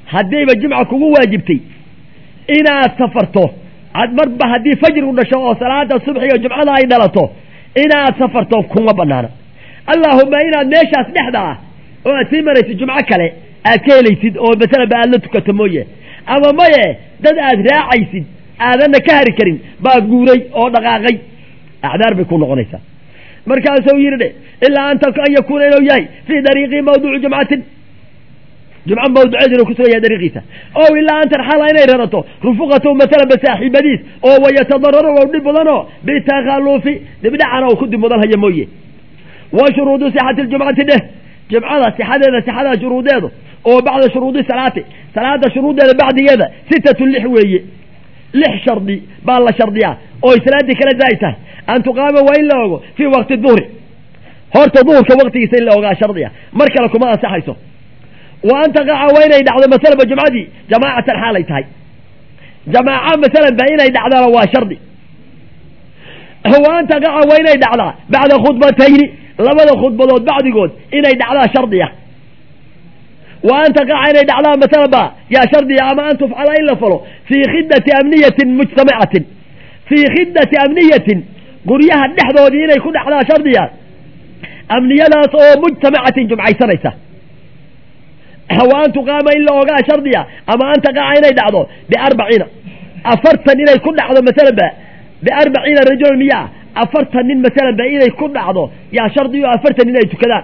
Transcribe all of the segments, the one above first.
haddiiba jimca kugu waajibtay inaad safarto marba haddii fajrigu dhasho oo salaada subxiga jumcada ay dhalato inaad safarto kuma banaana allaahuma inaad meeshaas dhexda ah oo aad sii maraysid jumco kale aad ka helaysid oo masalaba aad la tukato mooye ama maye dad aad raacaysid aadanna ka hari karin baa guuray oo dhaqaaqay acdaar bay ku noqonaysaa markaasuu yidhi dhe ilaa an an yakuuna inuu yahay fii dariiqi mawduucu jumcatin jumco mawduceed inuu kusugan yahay dariiqiisa o ilaa an tarxala inay rarato rufuqatu masalan ba saaxiibadiis oo wayatadararo ou dhib mudanoo bitakhalufi dibdhacana uu ku dib mudan haya mooye wa shuruudu sixati ljumcati dheh jumcada sixadeeda sixadaa shuruudeedu oo bacda shuruudi salaati salaada shuruuddeeda bacdigeeda sitatu lix weeye lix shardi baa la shardiyaa oo salaadii kala daay tahay an tuqaama waa in la ogo fii waqti duhri horta duhurka waqtigiisa in la ogaa shardiya mar kale kuma ansaxayso wa an taqaca waa inay dhacdo masalanba jumcadii jamaacatan xaalay tahay jamaaca masalan ba inay dhacdana waa shardi wa an taqaca waa inay dhacdaa bacda khudbatayni labada khudbadood bacdigood inay dhacdaa shardiya wa an taqaca inay dhacdaa masalan ba yaa shardiya ama an tufcala in la falo fii khidati amniyatin mujtamacatin fii khidati amniyatin guryaha dhexdoodii inay ku dhacdaa shardiya amniyadaas oo mujtamacatin jumcaysanaysa wa an tuqaama in la ogaa shardiya ama an taqaca inay dhacdo biarbaciina afartan inay ku dhacdo masalan ba biarbaciina rajulan miyaa afartan nin masalan ba inay ku dhacdo yaa shardiyo afartan nin ay tukadaan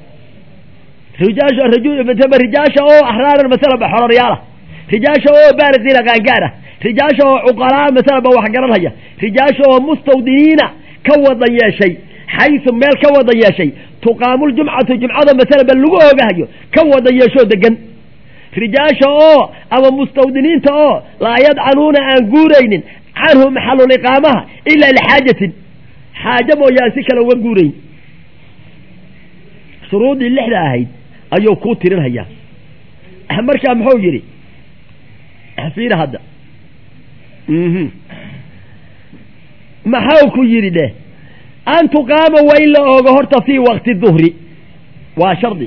rijaasha oo axraaran masalan ba xororyaala rijaasha oo baaliqiina qaangaara rijaasha oo cuqalaa masalan ba wax garanhaya rijaasha oo mustawdiniina ka wadan yeeshay xaysu meel ka wadan yeeshay tuqaamu ljumcatu jumcada masalan ba lagu oogahayo ka wadan yeeshoo degan rijaasha oo ama mustawdiniinta oo laa yadcanuuna aan guuraynin canhu maxaluliqaamaha ilaa lixaajatin xaajo mooyaan si kale uga guurayn shuruudii lixda ahayd ayuu kuu tirinhayaa markaa muxuu yidhi fiira hadda maxau ku yidhi dheh an tuqaama waa in la oogo horta fii waqti duhri waa shardi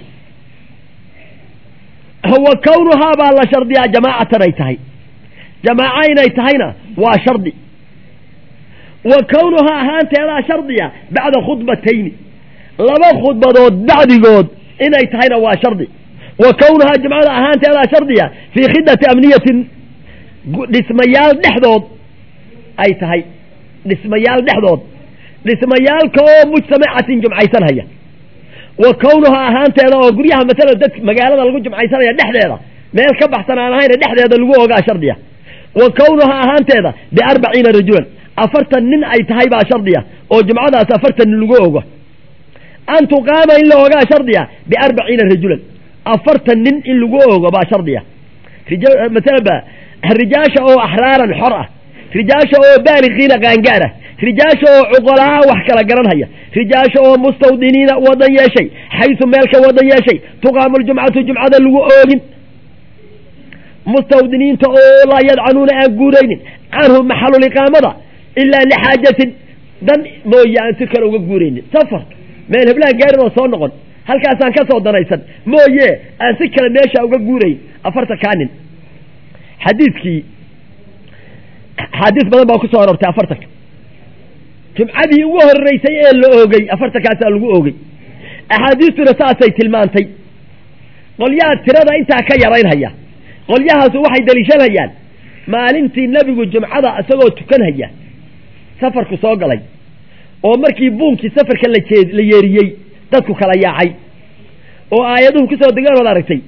wa kownuhaa baa la shardiyaa jamaacatan ay tahay jamaaco inay tahayna waa shardi wa kownuhaa ahaanteedaa shardiya bacda khudbatayni laba khudbadood bacdigood inay tahayna waa shardi wa kownuhaa jumcada ahaanteedaa shardiya fii khidati amniyatin dhismayaal dhexdood ay tahay dhismayaal dhexdood dhismayaalka oo mujtamacatin jumcaysanhaya wa kownuhaa ahaanteeda oo guryaha masalan dad magaalada lagu jumcaysanaya dhexdeeda meel ka baxsan aan ahayna dhexdeeda lagu ogaa shardiya wa kownuhaa ahaanteeda biarbaciina rajulan afartan nin ay tahay baa shardiya oo jumcadaas afartan nin lagu ogo an tuqaama in la ogaa shardiya biarbaciina rajulan afartan nin in lagu ogo baa shardiya masalan ba rijaasha oo axraaran xor ah rijaasha oo baaliqiina qaangaara rijaasha oo cuqolaa wax kala garanhaya rijaasha oo mustawdiniina wadan yeeshay xaysu meel ka wadan yeeshay tuqaamu ljumcatu jumcada lagu oogin mustawdiniinta oo laa yadcanuuna aan guuraynin canhu maxaluliqaamada ilaa lixaajatin dan mooye aan si kale uga guuraynin safar meel heblaan gaarin oo soo noqon halkaasaan ka soo danaysan mooye aan si kale meesha uga guurayn afarta kaanin xadiidkii axaadiis badan baa ku soo aroortay afartanka jumcadii ugu horeysay ee la oogay afartankaasaa lagu oogay axaadiistuna saasay tilmaantay qolyaha tirada intaa ka yaraynhaya qolyahaasu waxay daliishanayaan maalintii nebigu jumcada isagoo tukanhaya safarku soo galay oo markii buunkii safarka laee la yeeriyey dadku kala yaacay oo aayaduhu kusoo degaan ood aragtay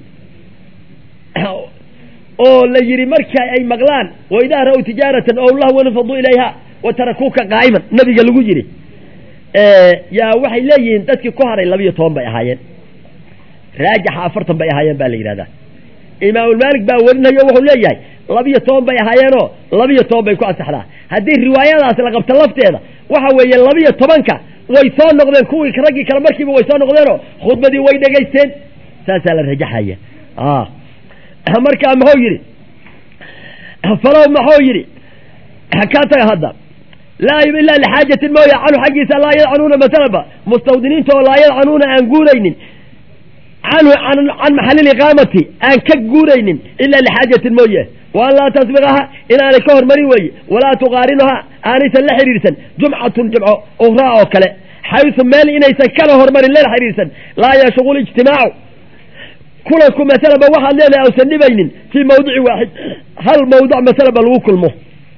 oo la yidhi marka ay maqlaan wa idaa ra-w tijaaratan ow lahwan infaduu ilayha wa tarakuuka qaa'iman nabiga lagu yidhi yaa waxay leeyihiin dadkii ku haray labiyo toban bay ahaayeen raajixa afartan bay ahaayeen baa la yidhahdaa imaamulmaalik baa werinayo wuxuu leeyahay labiyo toban bay ahaayeenoo labiyo toban bay ku ansaxdaa haddii riwaayadaas la qabto lafteeda waxa weeye labiyo tobanka way soo noqdeen kuwii raggii kale markiiba way soo noqdeenoo khudbadii way dhegaysteen saasaa la rajaxaya markaa muxuu yidhi falow muxuu yidhi ka taga hadda laa ilaa lixaajatin mooya canhu xaggiisa laa yadcanuuna masalaba mustawdiniinta oo laa yadcanuuna aan guuraynin canhu can maxalli liqaamati aan ka guuraynin ilaa lixaajatin mooye waan laa tasbiqaha inaanay ka hormarin weeye walaa tuqaarinuha aanaysan la xidhiirsan jumcatun jumco ukhraa oo kale xaysu meel inaysan kala hormarin lala xidhiirsan laa yashqul ijtimaacu kulanku masalaba waxaad leedahay ausan dhibaynin fii mawdici waaxid hal mawduc masalaba lagu kulmo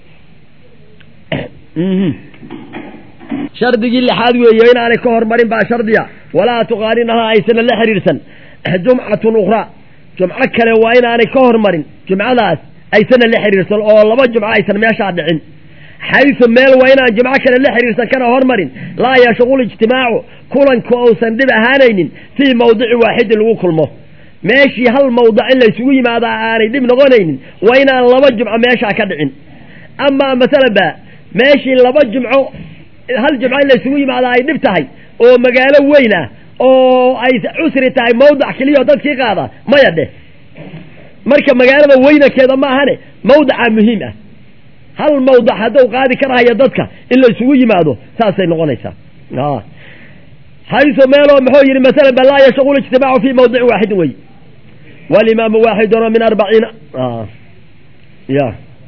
shardigii lixaad weeye inaanay ka hormarin baa shardiya walaa tuqaarinaha aysana la xidhiirsan jumcatun ukhraa jumco kale waa inaanay ka hormarin jumcadaas aysana la xidhiirsan oo laba jumco aysan meeshaa dhicin xaysu meel waa inaan jumco kale la xidhiirsan kana hormarin laa yashqul ijtimaacu kulanku uusan dhib ahaanaynin fii mawdici waaxidin lagu kulmo meeshii hal mawdac in laysugu yimaadaa aanay dhib noqonaynin waa inaan laba jumco meeshaa ka dhicin amaa masalan ba meeshii laba jumco hal jumco in laysugu yimaadaa ay dhib tahay oo magaalo weyn ah oo ay cusri tahay mawdac keliyaoo dadkii qaada maya dheh marka magaalada weynankeeda ma ahane mawdacaa muhiim ah hal mawdac hadduu qaadi karahaya dadka in laysugu yimaado saasay noqonaysaa xaysu meeloo muxuu yidhi masalan ba laa yashqul ijtimaacu fii mawdicin waaxidin wey walimaamu waaxidun min arbaciina ya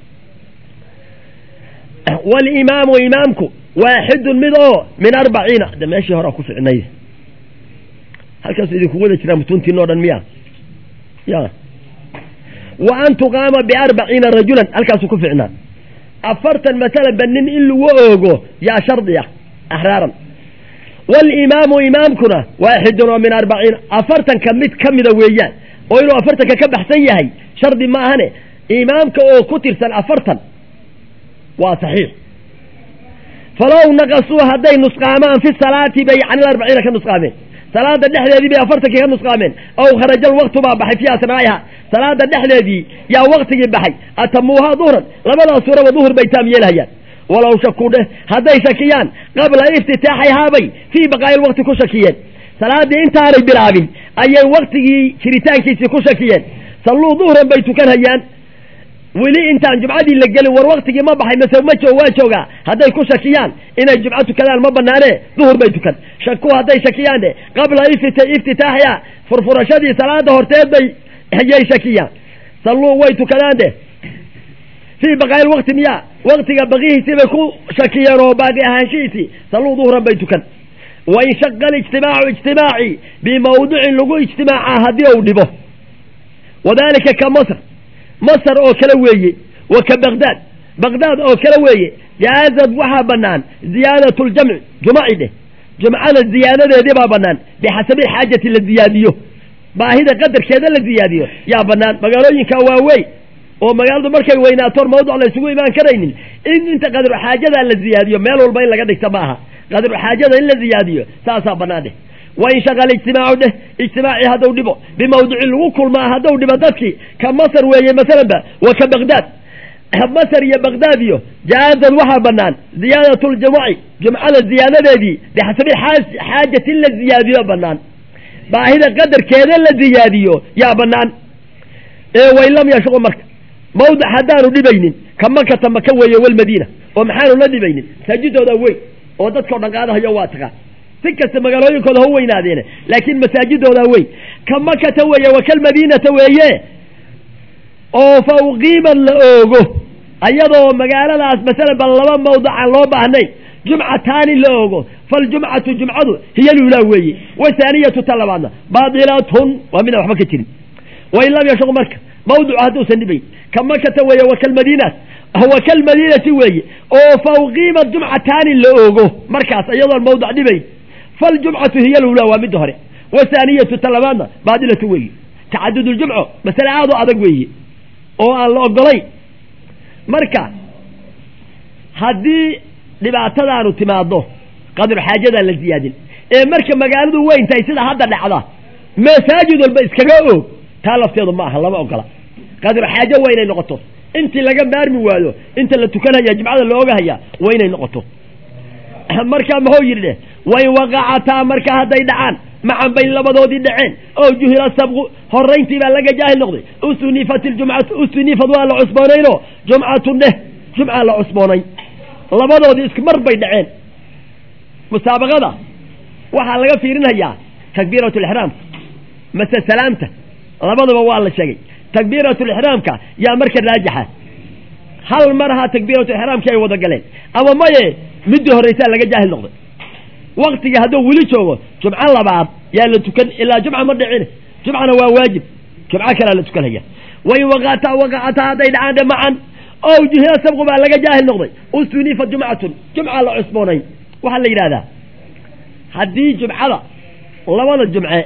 walimaamu imaamku waaxidun mid oo min arbaciina de meeshii horaa ku ficnay halkaasu idinku wada jiraa mutuntiin o dhan miya ya wa an tuqaama biarbaciina rajulan halkaasuu ku ficnaa afartan masalaba nin in lagu oogo yaa shardi ah axraaran walimaamu imaamkuna waaxidun oo min arbaciina afartanka mid ka mida weeyaan oo inuu afartanka ka baxsan yahay shardi ma ahane imaamka oo ku tirsan afartan waa saxiix falow naqasuu hadday nusqaamaan fi salaati bay can ilarbaciina ka nusqaameen salaada dhexdeedii bay afartankii ka nusqaameen aw kharaja alwaqtu baa baxay fii asnaa'iha salaada dhexdeedii yaa waktigii baxay atamuuhaa duhran labadaas suuraba duhur bay taam yeelhayaan walow shakuu dheh hadday shakiyaan qabla iftitaaxihaabay fii baqaa'i lwaqti ku shakiyeen salaaddii intaanay bilaabin ayay waktigii jiritaankiisii ku shakiyeen salluu duhran bay tukanhayaan weli intaan jumcadii la gelin war waktigii ma baxay mase ma joog waa joogaa hadday ku shakiyaan inay jumco tukadaan ma banaane duhur bay tukan shaku hadday shakiyaan de qabla iftitaaxiha furfurashadii salaada horteed bay ayay shakiyaan salluu way tukadaan de fii baqaa'i lwaqti miya waktiga baqihiisii bay ku shakiyeen oo baaqi ahaanshihiisii salluu duhran bay tukan wain shaqa alijtimaacu ijtimaaci bimawdicin lagu ijtimaaca haddii uu dhibo wadalika ka masr masr oo kale weeye wa ka baqdaad baqdaad oo kale weeye jaazad waxaa banaan ziyaadat ljamci jumaci dheh jumcada ziyaadadeedii baa banaan bixasabi xaajati la ziyaadiyo baahida qadarkeeda la ziyaadiyo yaa banaan magaalooyinka waaweyn oo magaaladu markay weynaato mawduc la isugu imaan karaynin in inta qadru xaajadaa la ziyaadiyo meel walba in laga dhigta ma aha qadru xaajada in la ziyaadiyo saasaa banaan dheh wain shaqala ijtimaacu dheh ijtimaacii hadduu dhibo bimawdicin lagu kulmaa hadduu dhibo dadkii ka masar weeye masalan ba wa ka baqdaad masar iyo baqdaad iyo jaazad waxaa banaan ziyaadat ljumuci jumcada ziyaadadeedii bixasabi xaajati in la ziyaadiyo banaan baahida qadarkeeda la ziyaadiyo yaa banaan ee wain lam yashqu marka mawdic haddaanu dhibaynin ka makata maka weeye walmadiina oo maxaanu la dhibaynin masaajidooda weyn oo dadkao dhan qaadahayo waa tagaa si kasta magaalooyinkooda ha weynaadeene laakiin masaajidooda weyn ka makata weeye wa kalmadiinata weeye oo fa uqiimad la oogo ayadoo magaaladaas masalan ba laba mawdacaan loo baahnay jumcataani la oogo faljumcatu jumcadu hiya lulaa weeye wahaaniyatu ta labaadna baadilatun waa midaan waxba ka jirin wain lam yashq marka mawducu hadduusan dhibayn ka makata weeye wa kalmadiinaat wa kalmadiinati weeye oo fa uqiimad jumcataani la oogo markaas iyadoon mawdac dhibayn faljumcatu hiya lulaa waa midda hore wahaaniyatu ta labaadna baadilatu weeye tacadud ljumco masale aad u adag weeye oo aan la ogolayn marka haddii dhibaatadaanu timaado qadru xaajadaan la ziyaadin ee marka magaaladu weyn tahay sida hadda dhacda masaajid walba iskaga oog taa lafteedu ma aha lama ogola qadru xaajo waa inay noqoto intii laga maarmi waayo inta la tukanaya jimcada la ogahaya waa inay noqoto marka muxuu yidhi dheh wain waqacataa marka hadday dhacaan macan bay labadoodii dhaceen oo juhila sabqu horayntii baa laga jaahil noqday usunifat iljumcatu usunifad waa la cusboonayno jumcatun dheh jumca la cusboonayn labadoodii isku mar bay dhaceen musaabaqada waxaa laga fiirinayaa takbiirat lixraam mase salaamta labaduba waa la sheegay takbiiratulixraamka yaa marka raajixa hal mar ahaa takbiiratulixraamkii ay wada galeen ama maye midii horraysaa laga jaahil noqday waktigii hadduu weli joogo jumco labaad yaa la tukan ilaa jumca ma dhicin jumcana waa waajib jumco kalea la tukanaya wain waqata waqacata hadday dhacaan dhe macan ow juhila sabqu baa laga jaahil noqday usunifa jumcatun jumca la cusboonayn waxaa la yidhahdaa haddii jumcada labada jumce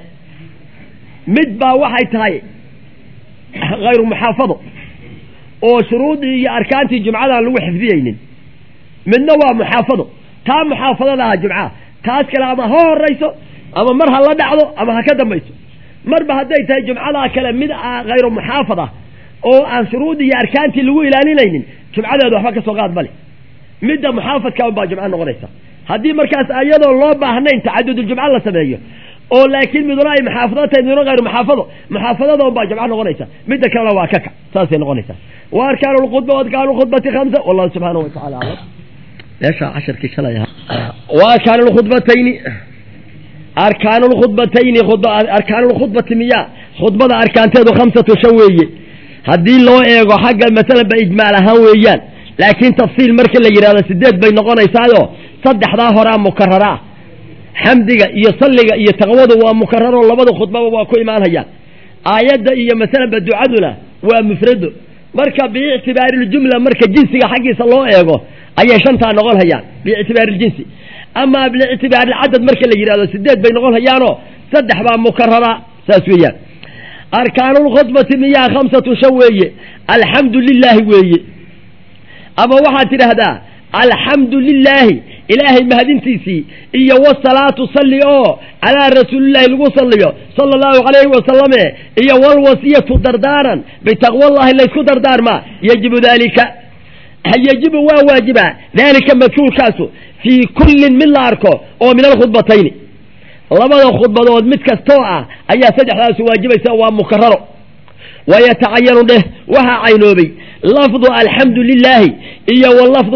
mid baa waxay tahay hayru muxaafado oo shuruudii iyo arkaantii jumcadaan lagu xifdiyeynin midna waa muxaafado taa muxaafadada aha jumcaha taas kale ama ha horayso ama mar ha la dhacdo ama ha ka dambayso marba hadday tahay jumcadaa kale mid hayru muxaafad ah oo aan shuruudii iyo arkaantii lagu ilaalinaynin jumcadeedu waxba ka soo qaad male midda muxaafadka unbaa jumco noqonaysa haddii markaas iyadoo loo baahnayn tacaduduljumco la sameeyo oo laakiin miduna ay muxaafado tahay miduna hayru muxaafado muxaafadada unbaa jumco noqonaysa midda kalena waa ka kac saasay noqonaysaa wa arkaanu lkhudba wa arkaanu lkhudbati khamsa wallahu subxaanahu watacala aclam meesha casharkii shalay ahaa wa arkaanu lkhudbatayni arkaanu lkhudbatayni arkaanu lkhudbati miya khudbada arkaanteedu khamsatu shan weeye haddii loo eego xagga masalan ba ijmaal ahaan weeyaan laakiin tafsiil marka la yidhahdo sideed bay noqonaysaayo saddexdaa horaa mukarara ah xamdiga iyo salliga iyo taqwadu waa mukararo labada khudbaba waa ku imaanayaan aayadda iyo masalanba ducaduna waa mufrado marka biictibaariljumla marka jinsiga xaggiisa loo eego ayay shantaa noqon hayaan biictibaariljinsi amaa biictibaarilcadad marka la yidhahdo sideed bay noqon hayaanoo saddex baa mukarara saas weeyaan arkaanulkhudbati miyaa khamsatu shan weeye alxamdu lilaahi weeye ama waxaad tidhaahdaa alxamdu lilaahi ilaahay mahadintiisii iyo wasalaatu salli oo calaa rasuulillahi lagu salliyo sala allahu calayhi wasalame iyo walwasiyatu dardaaran bitaqwallahi laysku dardaarmaa yajibu daalika yajibu waa waajibaa daalika madkuurkaasu fii kullin mid la arko oo min alkhudbatayni labada khudbadood mid kastoo ah ayaa saddexdaasu waajibaysa waa mukararo wayatacayanu dheh waxaa caynoobay lafdu alxamdu lilaahi iyo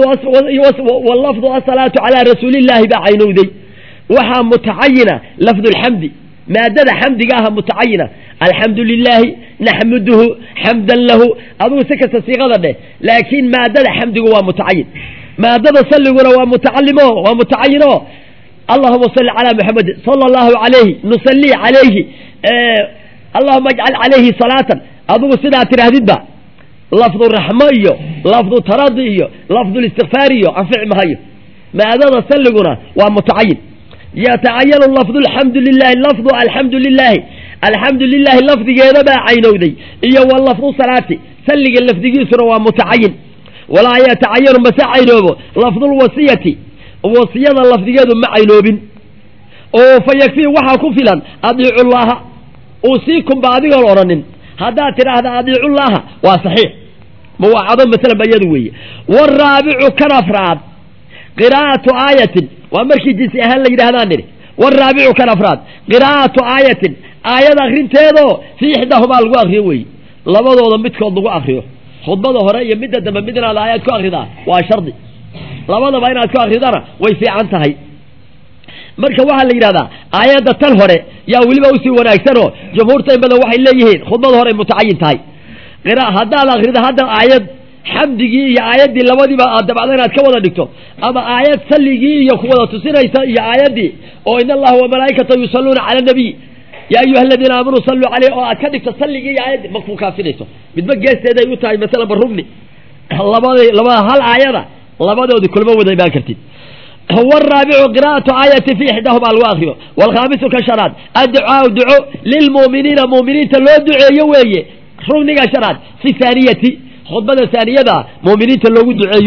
walafdu asalaatu calaa rasuulillaahi baa caynowday waxaa mutacayina lafdu lxamdi maadada xamdiga aha mutacayina alxamdu lilaahi naxmuduhu xamdan lahu adugu si kasta siiqada dheh laakiin maadada xamdigu waa mutacayin maadada salliguna waa mutacalimo waa mutacayino allahuma salli calaa muxamedin sala allahu calayhi nusallii calayhi allahuma ajcal calayhi salaatan adugu sidaa tidhaahdidba lafdu raxmo iyo lafdu taradi iyo lafdu listikfaar iyo anfici mahayo maadada salliguna waa mutacayin yatacayanu lafdu alxamdu lilahi lafdu alxamdu lilaahi alxamdu lilaahi lafdigeeda baa caynowday iyo wa lafdu salaati salliga lafdigiisuna waa mutacayin walaa yatacayanu mase caynoobo lafdulwasiyati wasiyada lafdigeedu ma caynoobin oo fa yakfii waxaa ku filan adiicu llaha uusiikumba adigoon odhanin haddaad tidhaahda adiicullaaha waa saxiix muwaacado masalan ba iyadu weeye waaraabicu kan afraad qiraa'atu aayatin waa markii jinsi ahaan la yidhahdaan nidhi waaraabicu kan afraad qiraa'atu aayatin aayad akrinteedoo fii ixdahumaa lagu akriyo weeye labadooda midkood lagu akriyo khudbada hore iyo midda dambe mid inaad aayad ku akridaa waa shardi labadaba inaad ku akridana way fiican tahay marka waxaa la yidhahdaa aayadda tan hore yaa weliba usii wanaagsanoo jumhuurta in badan waxay leeyihiin khudbada hore mutacayin tahay haddaad akrida hadda aayad xamdigii iyo aayaddii labadiiba aad dabacdo inaad ka wada dhigto ama aayad salligii iyo ku wada tusinaysa iyo aayaddii oo in allaha wamalaa'ikata yusalluuna cala nabiy ya ayuha aladiina aamanuu salluu caleyh oo aad ka dhigto salligii iyo aayaddii makuu kaafinayso midba geesteeday u tahay masalan barugni labadi labada hal aayada labadoodii kulma wada imaan kartid والرابع قراءة آية في إحداهما الواخرة والخامس كشراد الدعاء دعو للمؤمنين مؤمنين تلو دعاء يوي رغني كشراد في ثانية خطبة ثانية دا مؤمنين تلو دعاء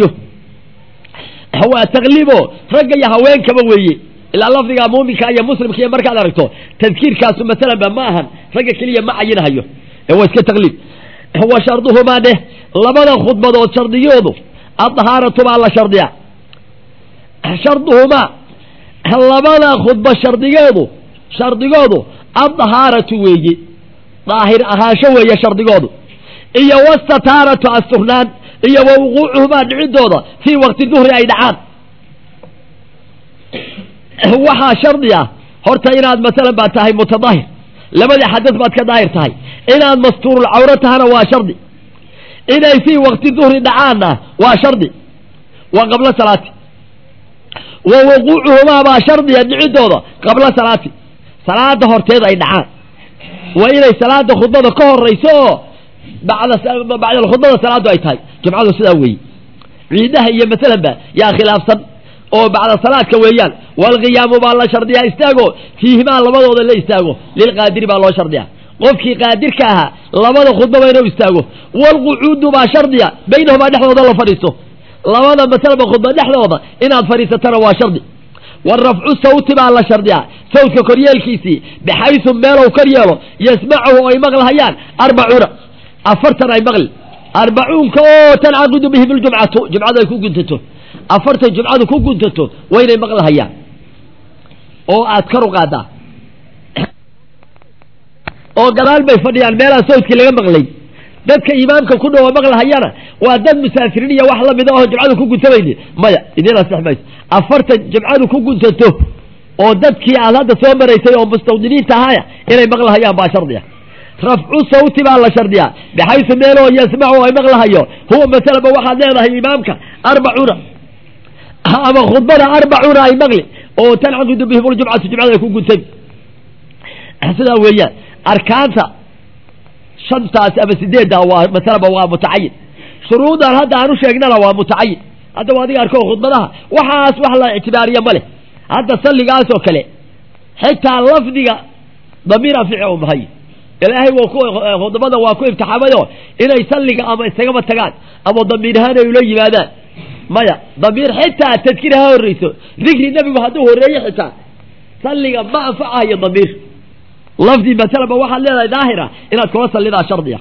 هو تغليبه رجع هوين كما وي إلا الله فيها مؤمن كأي مسلم كي مركز أركته تذكير كاس مثلا بماهن رجع كلية ما عينها يو هو اسك تغليب هو شرطه ما ده لبدا خطبة شرطيوده الطهارة على شرطيها sharduhumaa labada khudba shardigeedu shardigoodu addahaaratu weeye daahir ahaansho weeye shardigoodu iyo wastataaratu asturnaan iyo wa wuquucuhumaa dhicidooda fii waqti duhri ay dhacaan waxaa shardi ah horta inaad masalan baa tahay mutadahir labadii xadad baad ka daahir tahay inaad mastuurul cawro tahana waa shardi inay fii waqti duhri dhacaanna waa shardi waa qablo salaati wa wuquucuhumaa baa shardiya dhicidooda qabla salaati salaada horteed ay dhacaan waa inay salaada khudbada ka horayso oo bacda khudbada salaadu ay tahay jumcadu sidaa weeye ciidaha iyo masalanba yaa khilaafsan oo bacda salaadka weeyaan walqiyaamu baa la shardiyaa istaago fiihimaa labadooda la istaago lilqaadiri baa loo shardiya qofkii qaadirka ahaa labada khudbaba inuu istaago walqucuudu baa shardiya baynahumaa dhexdooda la fadhiisto labada masalaba khudba dhexdooda inaad fadhiisatana waa shardi warafcu sawti baa la shardiyaa sawtka koryeelkiisii baxaysu meelow kor yeelo yasmacuhu ay maqlahayaan arbacuuna afartan ay maqli arbacuunka oo tancaqidu bihim ljumcatu jumcadu ay ku guntato afartan jumcadu ku guntato waa inay maqlahayaan oo aad kor u qaadaa oo gadaal bay fadhiyaan meelaan sawtkii laga maqlay dadka imaamka ku dhawo maqlahayana waa dad musaafiriin iyo wax lamida oo jumcadu ku guntamayni maya idin asex mayso afartan jumcadu ku guntato oo dadkii aad hadda soo maraysay oo mustawdiniinta ahaya inay maqlahayaan baa shardi ah rafcu sawti baa la shardiyaa baxaysu meeloo yasmacu ay maqlahayo huwa masalaba waxaad leedahay imaamka arbacuuna ama khudbada arbacuuna ay maqli oo tancaqidu bihim ljumcatu jumcada ay ku guntay sidaa weeyaan arkaanta shantaas ama sideedda waa masalaba waa mutacayin shuruudan hadda aan u sheegnana waa mutacayin hadda waa adiga arko khudbadaha waxaas wax la ictibaariya ma leh hadda salligaas oo kale xitaa lafdiga damiir afici u mahay ilaahay waa ku khudbada waa ku imtixaamayo inay salliga ama isagaba tagaan ama damiir ahaan ay ula yimaadaan maya damiir xitaa tadkiir ha horreyso dikri nebigu hadduu horreeye xitaa salliga ma anfacayo damiir lafdi masalaba waxaad leedahay daahira inaad kula sallidaa shardiya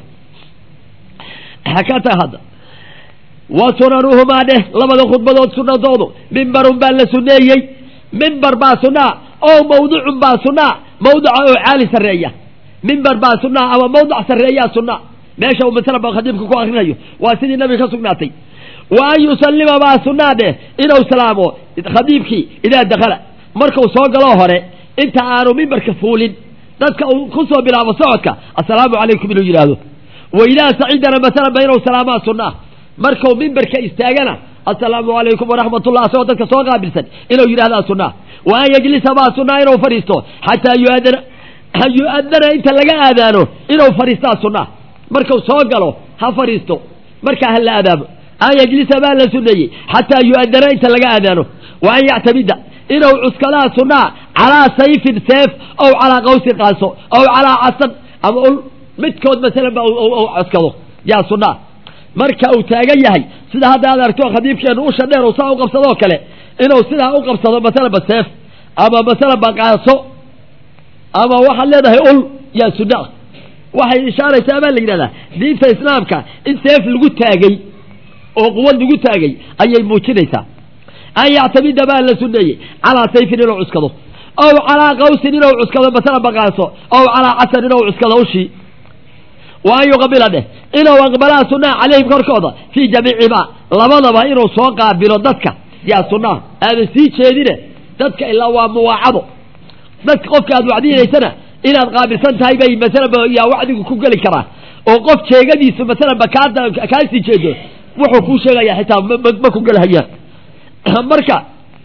ka tag hadda wa sunanuhumaa dheh labada khudbadood sunadoodu mimbarun baa la suneeyey mimbar baa sunaa oo mawducun baa sunaa mawduca oo caali sarreeya mimbar baa sunaa ama mawduc sarreeyaa sunaa meesha uu masalaba khadiibka ku akrinayo waa sidii nabiga ka sugnaatay wa an yusallima baa sunaa dheh inuu salaamo khadiibkii idaa dakala markuu soo galoo hore inta aanu mimbarka fuulin dadka uu ku soo bilaabo socodka assalaamu calaykum inuu yidhaahdo wa idaa sacidana masalanba inuu salaamaa sunnaa markuu mimbarka istaagana assalaamu calaykum waraxmatullah asagoo dadka soo qaabilsan inuu yidhahdaa sunnaa wa an yajlisa baa sunnaa inuu fadhiisto xataa yuadana yu-adana inta laga aadaano inuu fadhiistaa sunnaa markuu soo galo ha fadhiisto markaa ha la aadaamo an yajlisa baa la sunneeyey xataa yu-adana inta laga aadaano wa an yactamida inuu cuskadaa sunnaa calaa sayfin seef ow calaa qawsin qaaso ow calaa casan ama ul midkood masalan ba cuskado yaa sunnaa marka uu taagan yahay sida hadda aad argto khadiibkeenu usha dheer uu saa u qabsadoo kale inuu sidaa u qabsado masalanba seef ama masalanba qaaso ama waxaad leedahay ul yaa sunna ah waxay ishaaraysaa baa la yidhahdaa diinta islaamka in seef lagu taagay oo quwad lagu taagay ayay muujinaysaa an yactamida baa la suneeyey calaa sayfin inuu cuskado ow calaa qawsin inuu cuskado masalanba qaaso ow calaa casan inuu cuskado ushii wa an yuqabila dheh inuu aqbalaa sunnaha calayhim korkooda fii jamiicimaa labadaba inuu soo qaabilo dadka yaa sunnaha aadan sii jeedine dadka ilaa waa muwaacado dadka qofka aad wacdinaysana inaad qaabilsan tahay bay masalanba yaa wacdigu ku geli karaa oo qof jeegadiisu masalanba kaa kaasii jeedo wuxuu kuu sheegaya xitaa ma ku gelhayaan marka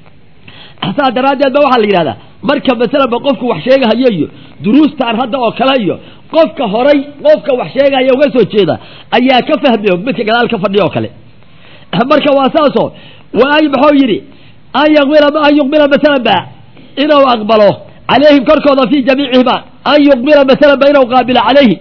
saa daraaddeed ba waxaa la yidhahdaa marka masalanba qofku wax sheegahayo iyo duruustaan hadda oo kale iyo qofka horay qofka wax sheegaya uga soo jeeda ayaa ka fahmi og midka gadaal ka fadhiya oo kale marka waa saasoo wa ay maxuu yidhi an yuqbila an yuqbila masalan ba inuu aqbalo calayhim korkooda fii jamiicihima an yuqbila masalan ba inuu qaabilo calayhi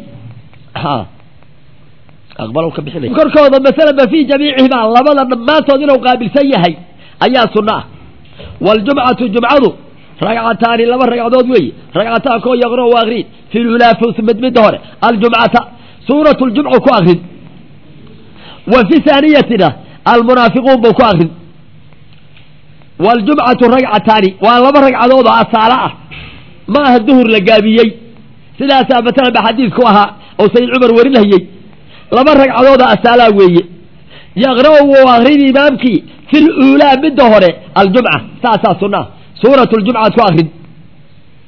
korkooda masalan ba fii jamiicihima labada dhammaantood inuu qaabilsan yahay ayaa sunna ah waljumcatu jumcadu ragcataani laba ragcadood weeye ragcataan koo yaqro u akrin fi lulaa mid midda hore aljumcata suurat ljumcu ku akrin wa fi haaniyatina almunaafiquun buu ku akrin waljumcatu ragcataani waa laba ragcadood oo asaalo ah ma aha duhur la gaabiyey sidaasaa matalan ba xadiidku ahaa oo sayid cumar warinayey laba ragcadood oo asaalaa weeye yaqra' wuu akrin imaamkii fi luulaa midda hore aljumca saasaa sunnaha suurat ljumcaad ku akrin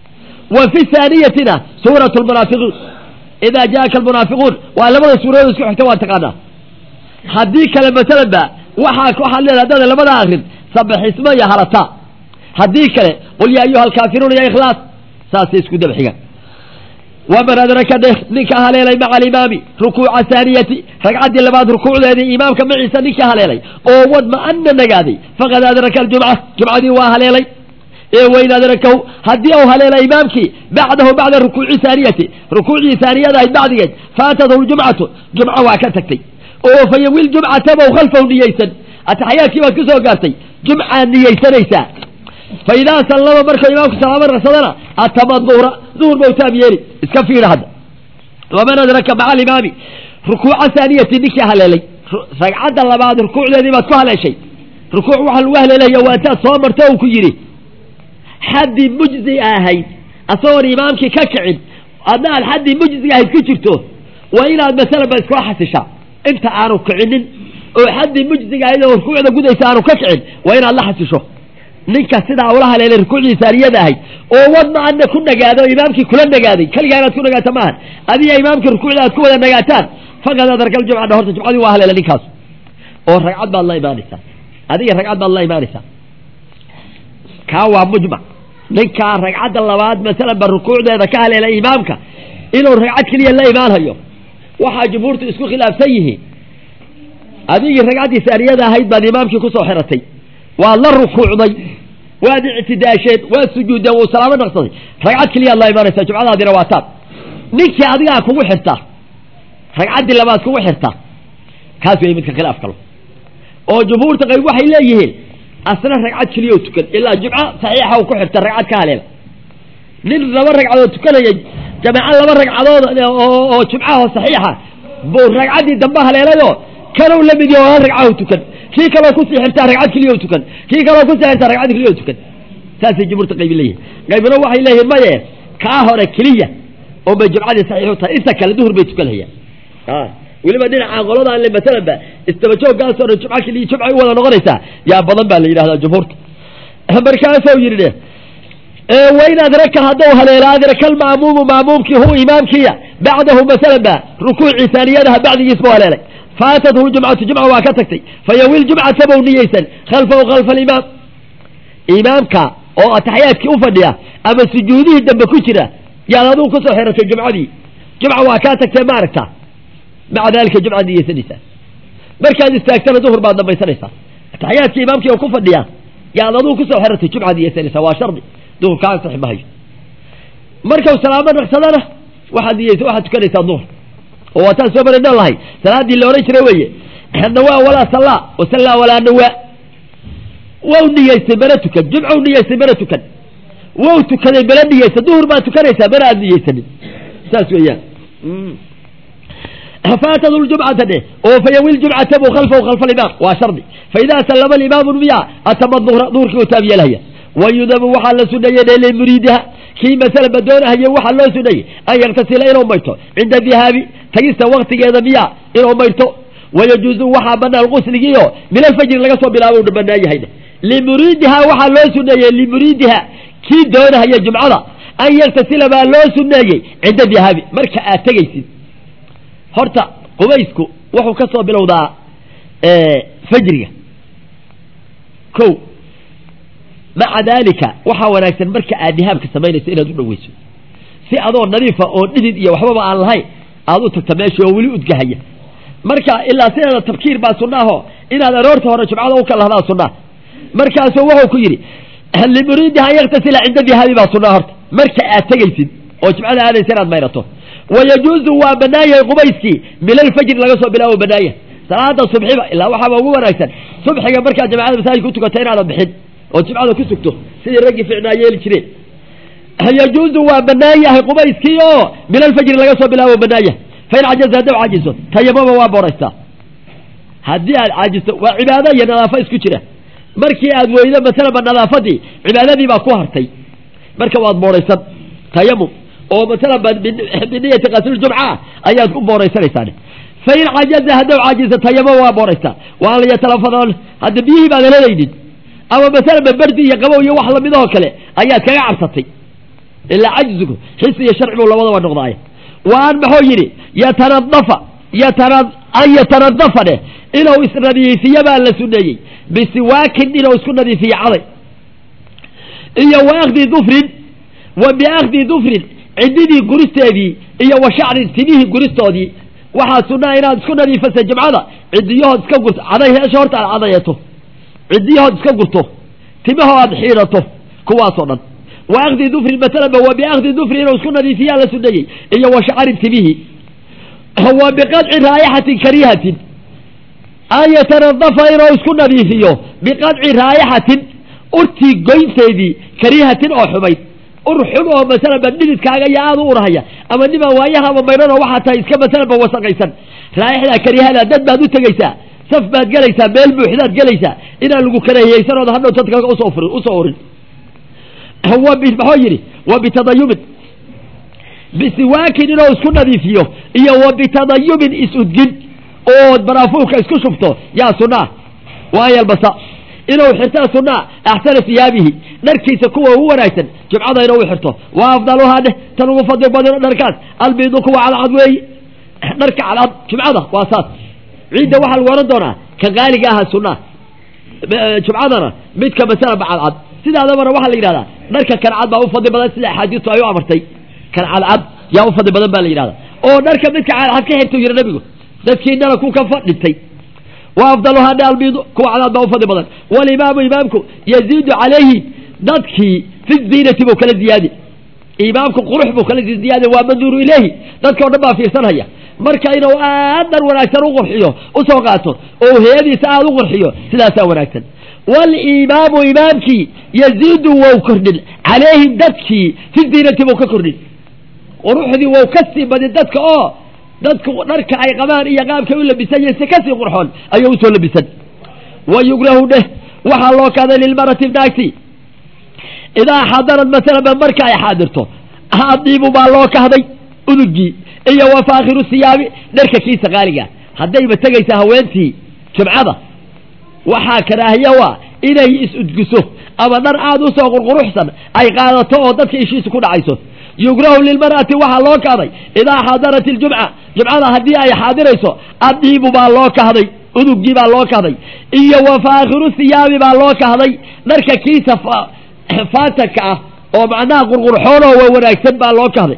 wa fi haaniyatina suurat lmunaafiqiin idaa jaaka almunaafiquun waa labada suuradood isku xigta waa taqaanaa haddii kale masalan ba waxaa waxaad leedahay haddaada labada akrin sabaxismo iyo halataa haddii kale qul yaa ayuha alkaafiruun ya ikhlaas saasay isku daba xigaan waman adraka dheh ninka haleelay maca alimaami rukuuca haaniyati ragcaddii labaad rukuucdeedii imaamka maciisa ninka haleelay oo wadma'ana nagaaday faqad adraka aljumca jumcadii waa haleelay ee wayn adrakahu haddii uu haleela imaamkii bacdahu bacda rukuuci haaniyati rukuucii haaniyada ahayd bacdigeed faatadahu ljumcatu jumco waa ka tagtay oo fa yawil jumcatabow khalfahu niyeysan ataxyaadkii baad ku soo gaartay jumcaad niyeysanaysaa fa idaa sallama markuu imaamku salaamo ragsadana atama duhra duhur bau taab yeeli iska fiira hadda waman adraka maca alimaami rukuuca haaniyati ninkii haleelay ragcadda labaad rukuucdeedii baad ku haleeshay rukuuc waxaa lagu haleelaya waa intaad soo marto uu ku yidhi xaddii mujzi ahayd asagoon imaamkii ka kicin adna aad xaddii mujziga ahayd ku jirto waa inaad masalanba iskula xasishaa inta aanu kicinin oo xaddii mujziga ahayd oo rukuucda gudaysa aanu ka kicin waa inaad la xasisho ninka sidaa ula haleelay rukuucdii saaniyada ahayd oo wadna adna ku nagaado imaamkii kula nagaaday keligaa inaad ku nagaata maahan adiga imaamkii rukuucda aad ku wada nagaataan faqad adarka aljumca horta jumcadii waa haleela ninkaas oo ragcad baad la imaanaysaa adiga ragcad baad la imaanaysaa kaa waa mujmac ninkaa ragcadda labaad masalan ba rukuucdeeda ka haleelay imaamka inuu ragcad keliya la imaanhayo waxaa jumhuurtu isku khilaafsan yihiin adigii ragcaddii saaniyada ahayd baad imaamkii kusoo xiratay waad la rukuucday waad ictidaasheen waad sujuuddeen wuu salaamo naqsaday ragcad keliyaad la imaanaysaa jumcadaadina waa taab ninkii adigaa kugu xirtaa ragcaddii labaad kugu xirtaa kaas wey midka khilaaf kalo oo jumhuurta qayb waxay leeyihiin asna ragcad keliya tukan ilaa jumco saxiixa u ku xirta ragcad ka haleela nin laba ragcadood tukanaya jamaaco laba ragcadood oo jumcaho saxiixa buu ragcaddii dambe haleelayoo kanow la mid yaho hal ragcahu tukan kii kaloo kusii xirtaa ragcad keliya tukan kii kaloo kusii xirtaa ragcad keliya tukan saasay jumhuurta qaybi leeyihin qaybna waxay leeyihin maye kaa hore keliya oo bay jumcadii saxiix u tahay inta kale duhur bay tukanayaan weliba dhinaca qoladan le masalanba istabajoogaasoo dhan jumco keliya jumcay u wada noqonaysaa yaa badan baa la yidhahdaa jumhuurta markaasuu yidhi dhe wayn adraka hadduu haleelo adraka alma'muumu ma'muumkii hu imaamkiya bacdahu masalan ba rukuucii saaniyadaha bacdigiis buu haleelay faatathu jumcatu jumca waa ka tagtay fayawil jumcata bow niyeysan khalfahu khalfa alimaam imaamka oo ataxyaadkii u fadhiya ama sujuudihii dambe ku jira yaad aduu kusoo xiratay jumcadii jumca waa kaa tagtee ma aragtaa maca dalika jumcaad niyeysanaysaa markaad istaagtana duhur baad dambaysanaysaa ataxyaadkii imaamkii oo ku fadhiya yaad aduu kusoo xiratay jumcaad niyeysanaysaa waa shardi duhur kaa ansixi mahayo markau salaamo naqsadana waxaad niyeysa waxaad tukanaysaa duhur oo waataan soo marayno lahay salaaddii la odhan jiray weeye nawaa walaa sallaa wasallaa walaa nawaa wow niyeystay mana tukan jumcau niyeystay mana tukan wow tukaday mana niyeysa duhur baad tukanaysaa mana aad niyeysanin saas weeyaan faatadu ljumcata dheh oo fayawi ljumcata buu khalfahu khalfa alimaam waa shardi faidaa sallama alimaamu miya atama duhra duhurkii u taab yeelhaya wayudabu waxaa la suneeyey limuriidiha kii masalaba doonahaya waxaa loo suneeyey an yaktasila inuu maydhto cinda dihaabi tagista waktigeeda miya inuu maydhto wayajuuzu waxaa banaan qusligiio min alfajri laga soo bilaabo una banaan yahay limuriidiha waxaa loo suneeyey limuriidiha kii doonahaya jumcada an yaktasila baa loo suneeyey cinda dihaabi marka aad tegaysid horta qubaysku wuxuu ka soo bilowdaa fajriga ko maca daalika waxaa wanaagsan marka aad dihaabka samaynayso inaad u dhaweyso si adoo nadiifa oo dhidid iyo waxbaba aan lahayn aad u tagta meesha oo weli udgahaya marka ilaa sideeda tabkiir baa sunnaaho inaad aroorta hore jumcada u kalahdaa sunnaa markaasuu wuxuu ku yidhi limuriidiha an yaktasila cinda dihaabi baa sunnaa horta marka aad tegaysid oo jumcada aadaysa inaad mayrato wayajuuzu waa banaan yahay qubayskii min alfajri laga soo bilaabo banaaya salaada subxiba ilaa waxaaba ugu wanaagsan subxiga markaad jamacada masaajidka u tukata inaadan bixin oo jimcada ku sugto sidii raggii ficnaa yeeli jireen yajuuzu waa banaan yahay qubayskii oo min alfajri laga soo bilaabo banaaya fain cajaza haddaw caajiso tayamama waa booraystaa haddii aad caajisto waa cibaado iyo nadaafo isku jira markii aad weydo masalaba nadaafadii cibaadadii baa ku hartay marka waad booraysan tayamum oo masalan biniyati qasliljumca ayaad ku booraysanaysaa fain cajaza haddaw caajiso tayamama waa booraystaa waa an yatalafadon hadda biyihii baadan helaynin ama masalan baberdi iyo qabow iyo wax lamidahoo kale ayaad kaga cabsatay ilaa cajzigu xisi iyo sharci buu labadaba noqdaay waan maxuu yidhi yatanadafa yatana an yatanadafa dheh inuu isnadiifiyo baa la suneeyey bisiwaakin inuu isku nadiifiyo caday iyo wa akdi dufrin wa biakdi dufrin cididii guristeedii iyo wa shacrin timihii guristoodii waxaa sunaa inaad isku nadiifasa jimcada cidiyahood iska gurto caday heesha horta aad cadayeeto cidiyahood iska gurto timahoo aad xiidhato kuwaasoo dhan wa akdi dufrin masalanba wa biakdi dufrin inuu isku nadiifiyaa la suneeyey iyo wa shacrin timihii wa biqadci raayaxatin kariihatin an yatanadafa inuu isku nadiifiyo biqadci raayaxatin urtii goynteedii kariihatin oo xumayd ur xun oo masalanba dhididkaaga iyo aada u urhaya ama nimaa waayaha ama maydhano waxaa tahay iska masalanba wasaqaysan raayaxdaa kariihada dad baad u tegaysaa saf baad gelaysaa meel buuxdaad gelaysaa inaan lagu karahiyeysanooda hadhow dadka usoo furin usoo urin wa bi maxuu yidhi wa bitadayubin bisiwaakin inuu isku nadiifiyo iyo wa bitadayubin is-udgin ood baraafuurka isku shubto yaa sunaa waan yalbasa inuu xirtaa sunaa axsana siyaabihi dharkiisa kuwa ugu wanaagsan jumcada inuu xirto wa afdaluhaa dheh tan ugu fadli badino dharkaas albiidu kuwa cadcad weeye dharka cadcad jumcada waa saas ciidda waxaa lagu ohan doonaa ka qaaliga aha sunaa jumcadana midka masalaba cadcad sidaadabana waxaa la yidhahdaa dharka kancad baa u fadli badan sida axaadiistu ay u amartay kan cadcad yaa u fadli badan baa la yidhahdaa oo dharka midka cadcad ka xirta yiri nabigu dadkiinana ku ka fadhintay wa afdaluhaa dhe albiidu kuwa cadaad baa u fadli badan walimaamu imaamku yaziidu calayhi dadkii fi ziinati buu kala ziyaadi imaamku qurux buu kala ziyaadi waa manduuru ilayhi dadka o dhan baa fiirsanhaya marka inuu aad dhar wanaagsan u qurxiyo usoo qaato oo hay-adiisa aada u qurxiyo sidaasaa wanaagsan walimaamu imaamkii yaziidu wou kordhin calayhim dadkii fi ziinati buu ka kordhin quruxdii wou ka sii badin dadka oo dadku dharka ay qabaan iyo qaabkay u labisan yihiin si kasii qurxoon ayuu usoo labisan wa yugrahu dheh waxaa loo kahday lilmarati naagti idaa xadarad masalan marka ay xaadirto adiibu baa loo kahday udugii iyo wa faakhiru siyaabi dharka kiisa qaaliga haddayba tegaysa haweentii jumcada waxaa karaahiya waa inay is-udgiso ama dhar aada usoo qurquruxsan ay qaadato oo dadka ishiisa ku dhacayso yugrahu lilmar'ati waxaa loo kahday idaa xadarat iljumca jumcada haddii ay xaadirayso adiibu baa loo kahday udugii baa loo kahday iyo wa faakhiru siyaabi baa loo kahday dharka kiisa faatanka ah oo macnaha qurqurxoonoo wa wanaagsan baa loo kahday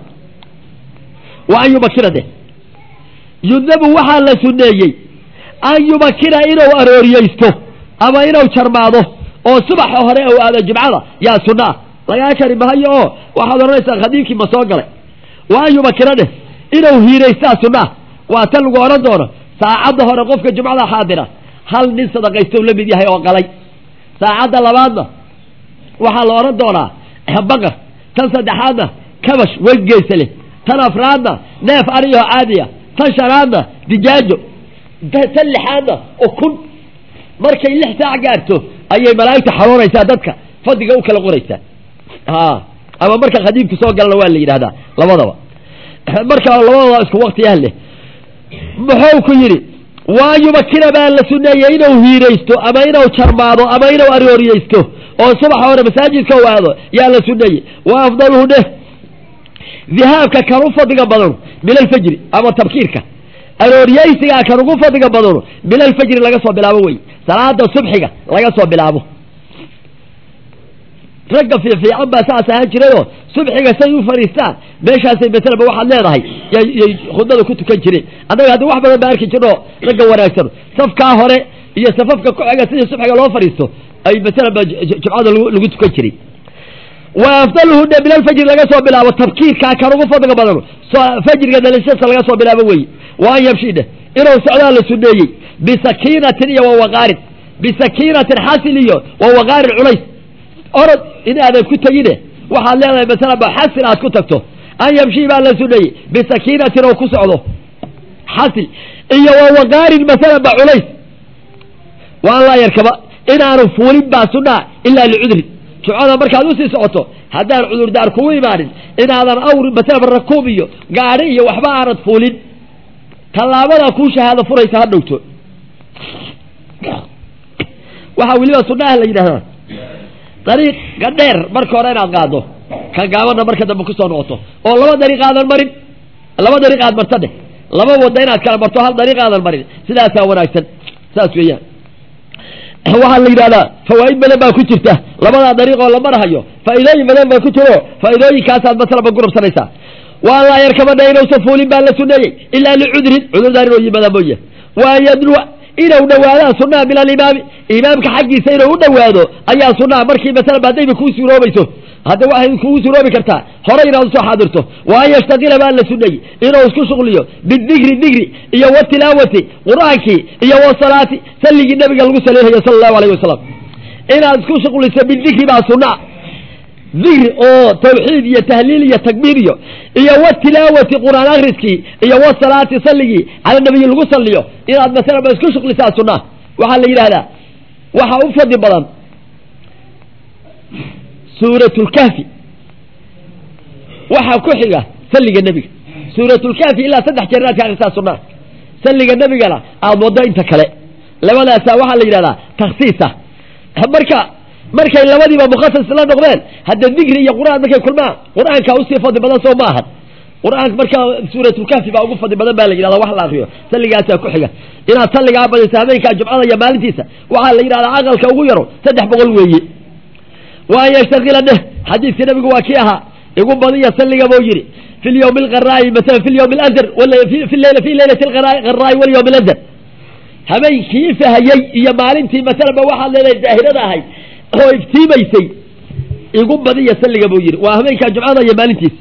wa an yumakira de yudnabu waxaa la suneeyey an yumakira inuu arooriyeysto ama inuu jarmaado oo subaxa hore ou aado jumcada yaa sunaa lagaa kari mahayo oo waxaad odhanaysaa khadiimkii ma soo galay wa an yumakira dheh inuu hiiraystaa sunaa waa tan lagu odhan doono saacadda hore qofka jumcada xaadira hal nin sadaqaystow la mid yahay oo qalay saacadda labaadna waxaa la odhan doonaa baqar tan saddexaadna kabash wengeysa leh tan afraadna neef ariyaho caadiya tan shanaadna dijaajo tan lixaadna ukun markay lix saac gaarto ayay malaa'igta xaroonaysaa dadka fadliga u kala qoraysaa ama marka khadiimku soo galana waa la yidhahdaa labadaba marka labadaba isku waktiyaha leh muxuu ku yidhi waa yumakina baa la suneeyey inuu hiiraysto ama inuu jarmaado ama inuu arooriyeysto oo subaxa hore masaajidka u aado yaa la suneeyey wa afdaluhu dheh dihaabka kan u fadliga badano min alfajri ama tabkiirka arooriyeysigaa kan ugu fadliga badano min alfajri laga soo bilaabo wey salaada subxiga laga soo bilaabo ragga fiifiican baa saas ahaan jirayoo subxiga say u fadhiistaan meeshaasay masalaba waxaad leedahay yay khudbada ku tukan jireen annaga hadda wax badan baa arki jirno ragga wanaagsan safkaa hore iyo safafka ku xiga sidii subxiga loo fadhiisto ay masalaba jumcada lagu tukan jiray wa afdaluhu dhe min alfajri laga soo bilaabo tabkiirkaa kan ugu fadliga badano fajriga dhalishasa laga soo bilaabo weye wa an yamshi dheh inuu socdaa la suneeyey bisakiinatin iyo wawaqaarin bisakiinatin xasil iyo wawaqaarin culays orod in aadan ku tegine waxaad leedahay masala ba xasil aad ku tagto an yamshi baa la suneeyey bisakiinatin oo ku socdo xasil iyo wawaqaarin masala ba culays wa an laa yarkaba inaanu fuulin baa sunaa ilaa licudrin jumcada markaad usii socoto haddaan cudurdaar kugu imaanin inaadan awr masalaba rakuub iyo gaadhi iyo waxba aanad fuulin tallaabadaa kuu shahaado furaysa ha dhowto waxaa weliba sunaha la yidhahdaa dariiqa dheer marka hore inaad qaado ka gaabanna marka dambe kusoo noqoto oo laba dariiq aadan marin laba dariiq aad marta dheh laba wadda inaad kala marto hal dariiq aadan marin sidaasaa wanaagsan saas weeyaan waxaa la yidhahdaa fawaa'id badan baa ku jirta labadaa dariiqoo la marahayo faa'iidooyin badan baa ku jiro faa'iidooyinkaasaad masalaba gurubsanaysaa waa laa yarkabadha inuusan fuulin baa la suneeyey ilaa licudrin cudurdaan inuu yimaada mooye waa yadnuwa inuu dhawaadaa sunnaha min alimaami imaamka xaggiisa inuu u dhowaado ayaa sunnaha markii masalaba haddayba kuu suuroobayso hadda waxay kugu suroobi kartaa horay inaad usoo xaadirto wa an yashtaqila baa la suneeyey inuu isku shuqliyo bidikri dikri iyo watilaawati qur-aankii iyo wasalaati salligii nabiga lagu saleynayo sala allahu alayh wasalam inaad isku shuqliso bidikri baa sunaa dikri oo tawxiid iyo tahliil iyo takbiir iyo iyo watilaawati qur-aan akriskii iyo wasalaati salligii cala nabiyi lagu saliyo inaad masalaba isku shuqlisaa sunaa waxaa la yidhahdaa waxaa u fadli badan suuratlkahfi waxaa ku xiga salliga nebiga suuratlkahfi ilaa saddex jeer inaad ka akrisaa sunaa salliga nebigana aada waddo inta kale labadaasaa waxaa la yidhahdaa taksiisa marka markay labadiiba mukhasis la noqdeen hadda dikri iyo qur-aan markay kulmaan qur-aanka usii fadli badan soo ma ahan qur-aanka markaa suuratlkahfi baa ugu fadli badan baa la yidhahda wax la akriyo salligaasaa ku xiga inaad salligaa badiso habeenkaa jumcada iyo maalintiisa waxaa la yidhahdaa aqalka ugu yaro saddex boqol weeye wa an yashtaqila dheh xadiidka nabigu waa kii ahaa igu badiya salliga buu yidhi fi lyawmi alqaraa'i masala fi lyawmi aladar fi leylati alqaraa'i walyawmi aladar habeenkii fahayey iyo maalintii masalaba waxaad leedahay daahirada ahayd oo iftiimaysay igu badiya salliga buu yidhi waa habeenkaa jumcada iyo maalintiisa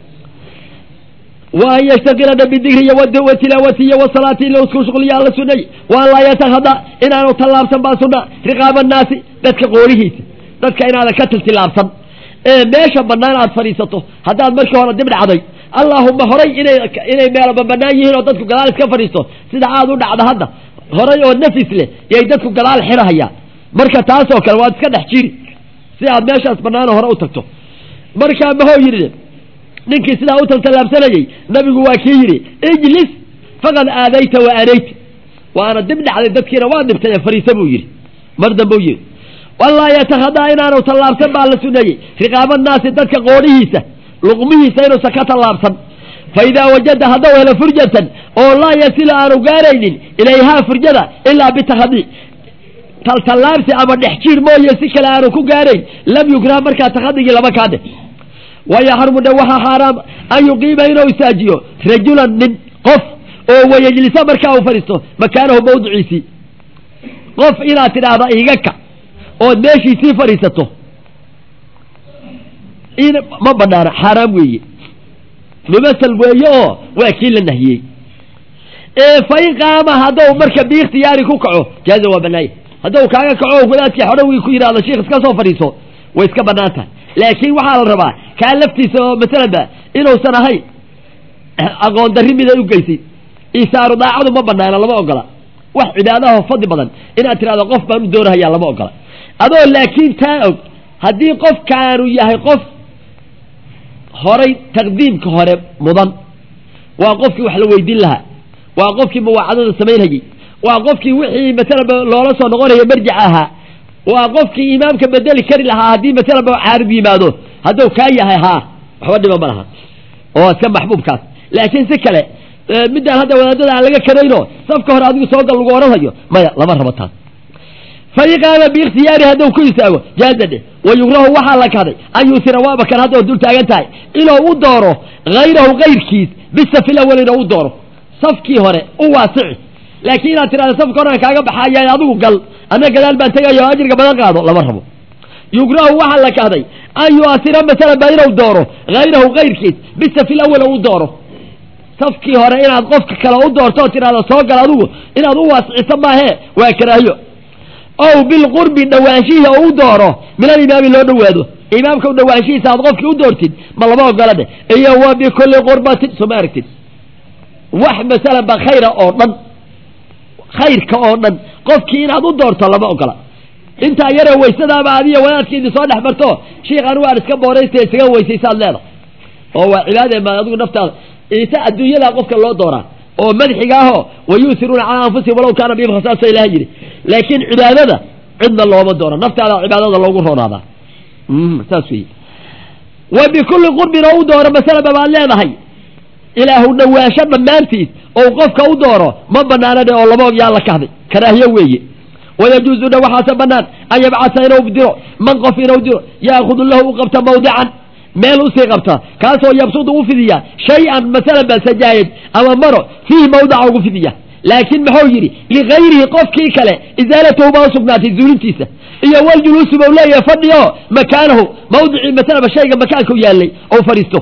wa an yashtaqilana bidikri iyo watilaawati iyo wasalaati ila isku shuqliya alla sunay wa an laa yatakhada inaanu tallaabsan baa sunna riqaaba annaasi dadka qoolihiisa dadka inaadan ka tiltilaabsan ee meesha bannaan aad fadhiisato haddaad markii hore dib dhacday allaahuma horay inay inay meelaba bannaan yihiin oo dadku gadaal iska fadhiisto sida aad u dhacda hadda horay oo nafis leh yay dadku gadaal xirahayaan marka taasoo kale waad iska dhex jiri si aad meeshaas bannaano hore u tagto markaa mahoo yidhi ninkii sidaa u taltallaabsanayey nabigu waa kii yidhi ijlis faqad aadayta wa anayta waana dib dhacday dadkiina waa dhibtay ee fadhiisa buu yidhi mar dambuu yidhi walaa yatakhadaa inaanu tallaabsan baa la suneeyey riqaaba naasi dadka qoodhihiisa luqmihiisa inuusan ka tallaabsan fa idaa wajada haddau helo furjatan oo laa yasilu aanu gaaraynin ilayhaa furjada ilaa bitakhadii taltallaabsi ama dhex jiir mooye si kale aanu ku gaarayn lam yukrah markaa takhadigii lama kaadhe wayaxrumu dhe waxaa xaaraam an yuqiima inuu isaajiyo rajulan nin qof oo wayajlisa markaa uu fadhiisto makaanahu mawdiciisii qof inaad tidhaahda iga ka ood meeshiisii fadhiisato in ma banaana xaaraam weeye mumasal weeye oo waa kii la nahiyey fa in qaama haddou marka biikhtiyaari ku kaco jaaza waa banaaya haddou kaaga kaco wadaadkii xodhowgii ku yidhahdo sheikh iska soo fadhiiso way iska banaan tahay laakiin waxaa la rabaa kaa laftiisa oo masalanba inuusan ahayn aqoon darri miday u geysay isaaru daacadu ma banaana lama ogola wax cibaadaho fadli badan inaad tidhahdo qof baan u doonahayaa lama ogola adoo laakiin taa og haddii qofkaanu yahay qof horay taqdiimka hore mudan waa qofkii wax la weydiin lahaa waa qofkii muwaacadada samaynhayey waa qofkii wixii masalaba loola soo noqonaya marjic ahaa waa qofkii imaamka bedeli kari lahaa haddii masalaba caarid yimaado hadduu kaa yahay haa waxba dhiba ma laha oo iska maxbuubkaas laakiin si kale midaan hadda wadaadada aan laga karayno safka hore adigu soogal lagu odhanhayo maya lama rabo taas fain qaama biikhtiyaari hadduu ku istaago jaaza dheh wa yugrahu waxaa la kahday an yuusira waaba kan hadda dul taagan tahay inuu u dooro hayrahu kayrkiis bisafi lawal inuu u dooro safkii hore u waasici laakiin inaad tidhahda safka horean kaaga baxaya adigu gal anna gadaal baan tegayo ajriga badan qaado lama rabo yugrahu waxaa la kahday an yuasira masalan ba inuu dooro hayrahu kayrkiis bisafi lawal u dooro safkii hore inaad qofka kale u doorto oo tidhahda soo gal adigu inaad u waasiciso maahee waa karaahiyo ow bilqurbi dhawaanshihi oo u dooro min alimaami loo dhowaado imaamka u dhawaanshihiisa aad qofkii u doortid ma lama ogola dheh iyo wa bikulli qurbatin soo ma aragtid wax masalan ba khayra oo dhan khayrka oo dhan qofkii inaad u doorto lama ogola intaa yaree waysadaaba adiyo wadaadkii idin soo dhex marto shiikh anigu aan iska booraysta isaga weysaysaad leeda oo waa cibaade ma adigu naftaada ita adduunyadaa qofka loo dooraa oo madxiga ahoo wayuusiruuna calaa anfusihim walaw kaana bihim khasaasa ilaha yidhi laakiin cibaadada cidna looma dooro naftaada cibaadada loogu roonaadaa saas wey wa bikulli qurbin oo u dooro masalaba baad leedahay ilaahu dhawaansho dhammaantiis ou qofka u dooro ma banaana dhe oo laba og yaa la kahday karaahiye weeye wayajuuzu dhe waxaase banaan an yabcasa inuu diro man qof inuu diro yaakudu lahu u qabta mawdican meel usii qabta kaasoo yabsudu u fidiya shay-an masalan ba sajaayad ama maro fiihi mawdaca ugu fidiya laakiin muxuu yidhi ligayrihi qofkii kale isaalatahu baa usugnaatay zuulintiisa iyo waljuluusi bau leeyahay fadhiyo makaanahu mawdicii masalaba shayga makaanku yaallay ou fadhiisto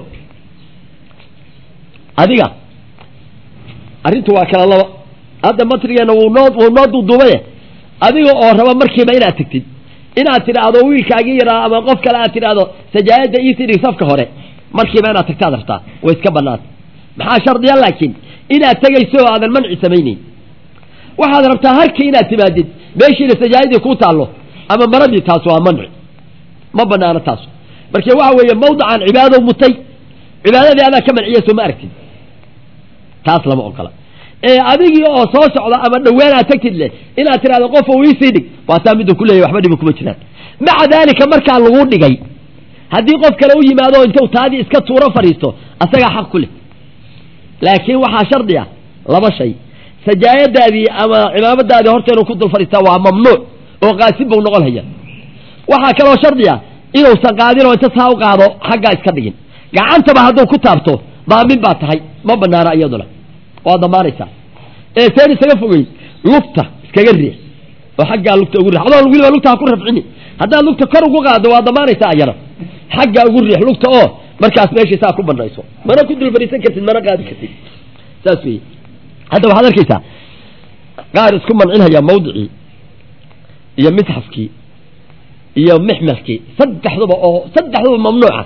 adiga arrintu waa kala laba hadda matrigeena wuu noo wuu noo duuduubaye adiga oo raba markiiba inaad tegtid inaad tidhaahdo wiilkaagii yaraa ama qof kale aad tidhaahdo sajaayadda iisii dhig safka hore markiiba inaad tagtaad rabtaa way iska banaanta maxaa shardiya laakiin inaad tegayso oo aadan manci samayneyn waxaad rabtaa harkii inaad timaadid meeshiina sajaayadii kuu taallo ama maradii taas waa manci ma banaano taas marka waxa weeye mawdacan cibaado mutay cibaadadii adaa ka manciya soo ma aragtid taas lama ogola ee adigii oo soo socda ama dhawaan aad tagtid leh inaad tidhahdo qof oo iisii dhig waa taa miduu ku leeyahy waxba dhibi kuma jiraan maca daalika markaa lagu dhigay haddii qof kale u yimaado intuu taadii iska tuuro fadhiisto asagaa xaq ku leh laakiin waxaa shardi ah laba shay sajaayadaadii ama cimaamadaadii horta inuu ku dul fadhiistaa waa mamnuuc oo qaasin bau noqon haya waxaa kaloo shardi ah inuusan qaadin oo inta saa u qaado xaggaa iska dhigin gacantaba hadduu ku taabto daamin baa tahay ma banaana iyaduna waa damaanaysaa ee seen isaga fogey lugta iskaga riix oo xaggaa lugta ugu riix adoo weliba lugta ha ku rafcini haddaad lugta kor ugu qaado waa damaanaysaa ayana xaggaa ugu riix lugta oo markaas meeshii saa ku banayso mana ku dul fadhiisan kartid mana qaadi kartid saas wey hadda waxaad arkaysaa qaar isku mancinhaya mawdicii iyo misxafkii iyo mixmelkii saddexduba oo saddexduba mamnuuca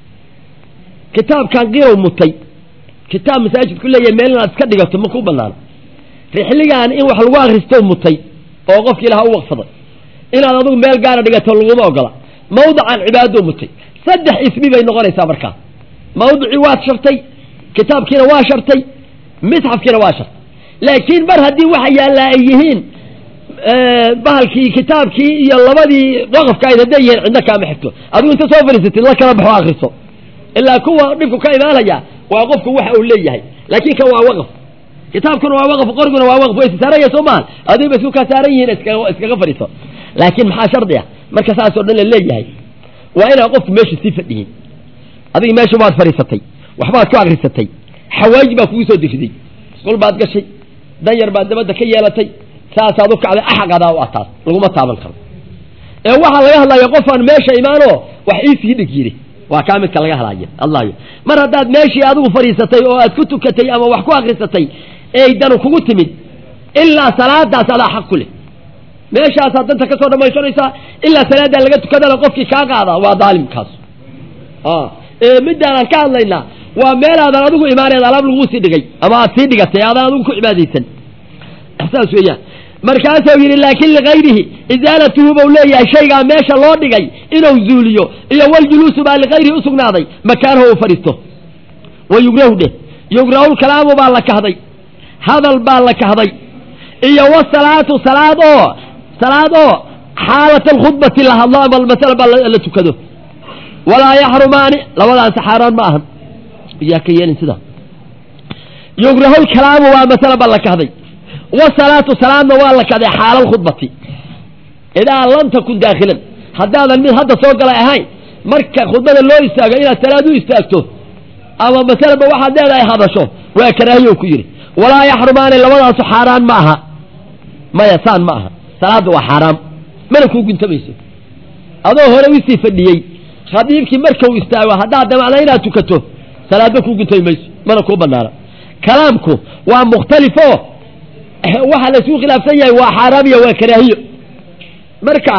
kitaabkan qirow mutay kitaab masaajidku leeyahay meel inaad iska dhigato ma ku banaano rixligan in wax lagu akristo mutay oo qofki ilaha u waqsaday inaad adigu meel gaara dhigato laguma ogola mawdican cibaadou mutay saddex ismi bay noqonaysaa markaa mawdicii waad shartay kitaabkiina waa shartay misxafkiina waa shartay laakiin mar haddii waxa yaallaa ay yihiin bahalkii kitaabkii iyo labadii waqafka ayd hadday yihiin cidna kaama xigto adigu inta soo fadhiisatid la kala baxo akriso ilaa kuwa dhibku ka imaanaya waa qofku waxa uu leeyahay laakiin kan waa waqaf kitaabkuna waa waqaf qoriguna waa waqaf way saaranya soo maha adigu ba isku kaa saaran yihiin iskaga iskaga fadhiiso laakiin maxaa shardi ah marka saasoo dhan la leeyahay waa inaan qofku meesha sii fadhiyin adiga meesha waad fadhiisatay waxbaad ku akrisatay xawaaj baa kugu soo diriday isqul baad gashay dan yar baad dabadda ka yeelatay saasaad u kacday axaqadaa u ataas laguma taaban karo ee waxaa laga hadlaya qofaan meesha imaanoo wax iisii dhig yidhi waa kaa midka laga hadlay hadlayo mar haddaad meeshii adigu fadhiisatay oo aad ku tukatay ama wax ku akrisatay ey danu kugu timid ilaa salaadaas adaa xaq ku leh meeshaasaad danta ka soo dhamaysanaysaa ilaa salaadaa laga tukadana qofkii kaa qaada waa daalimkaas middaanaan ka hadlaynaa waa meelaadan adigu imaaneed alaab laguu sii dhigay ama aad sii dhigatay aadaan adigu ku cibaadaysan saas weeyaan markaasuu yidhi laakin ligayrihi isaalatuhu bau leeyahay shaygaa meesha loo dhigay inuu zuuliyo iyo waljuluusu baa ligayrihi usugnaaday makaanahu u fadhiisto wa yugrahu dheh yugrahu kalaamu baa la kahday hadal baa la kahday iyo wasalaatu salaad oo salaad oo xaalat alkhudbati la hadlo ama masala baa la tukado walaa yaxrumaani labadaasi xaaraan ma ahan yaa ka yeelin sida yugrahu kalaamu waa masala baa la kahday wasalaatu salaadna waa la kaday xaala alkhudbati idaa lam takun daakilan haddaadan mid hadda soo galay ahayn marka khudbada loo istaago inaad salaad u istaagto ama masalaba waxaad leedahay hadasho waa karaahiyo ku yidhi walaa yaxrumaani labadaasu xaaraan ma aha maya saan ma aha salaadda waa xaaraam mana kuu guntamayso adoo hore usii fadhiyey khadiibkii markau istaago haddaad damacda inaad tukato salaadba kuu guntami mayso mana kuu banaana kalaamku waa mukhtalifo waxaa laisku khilaafsan yahay waa xaaraam iyo waa karaahiyo marka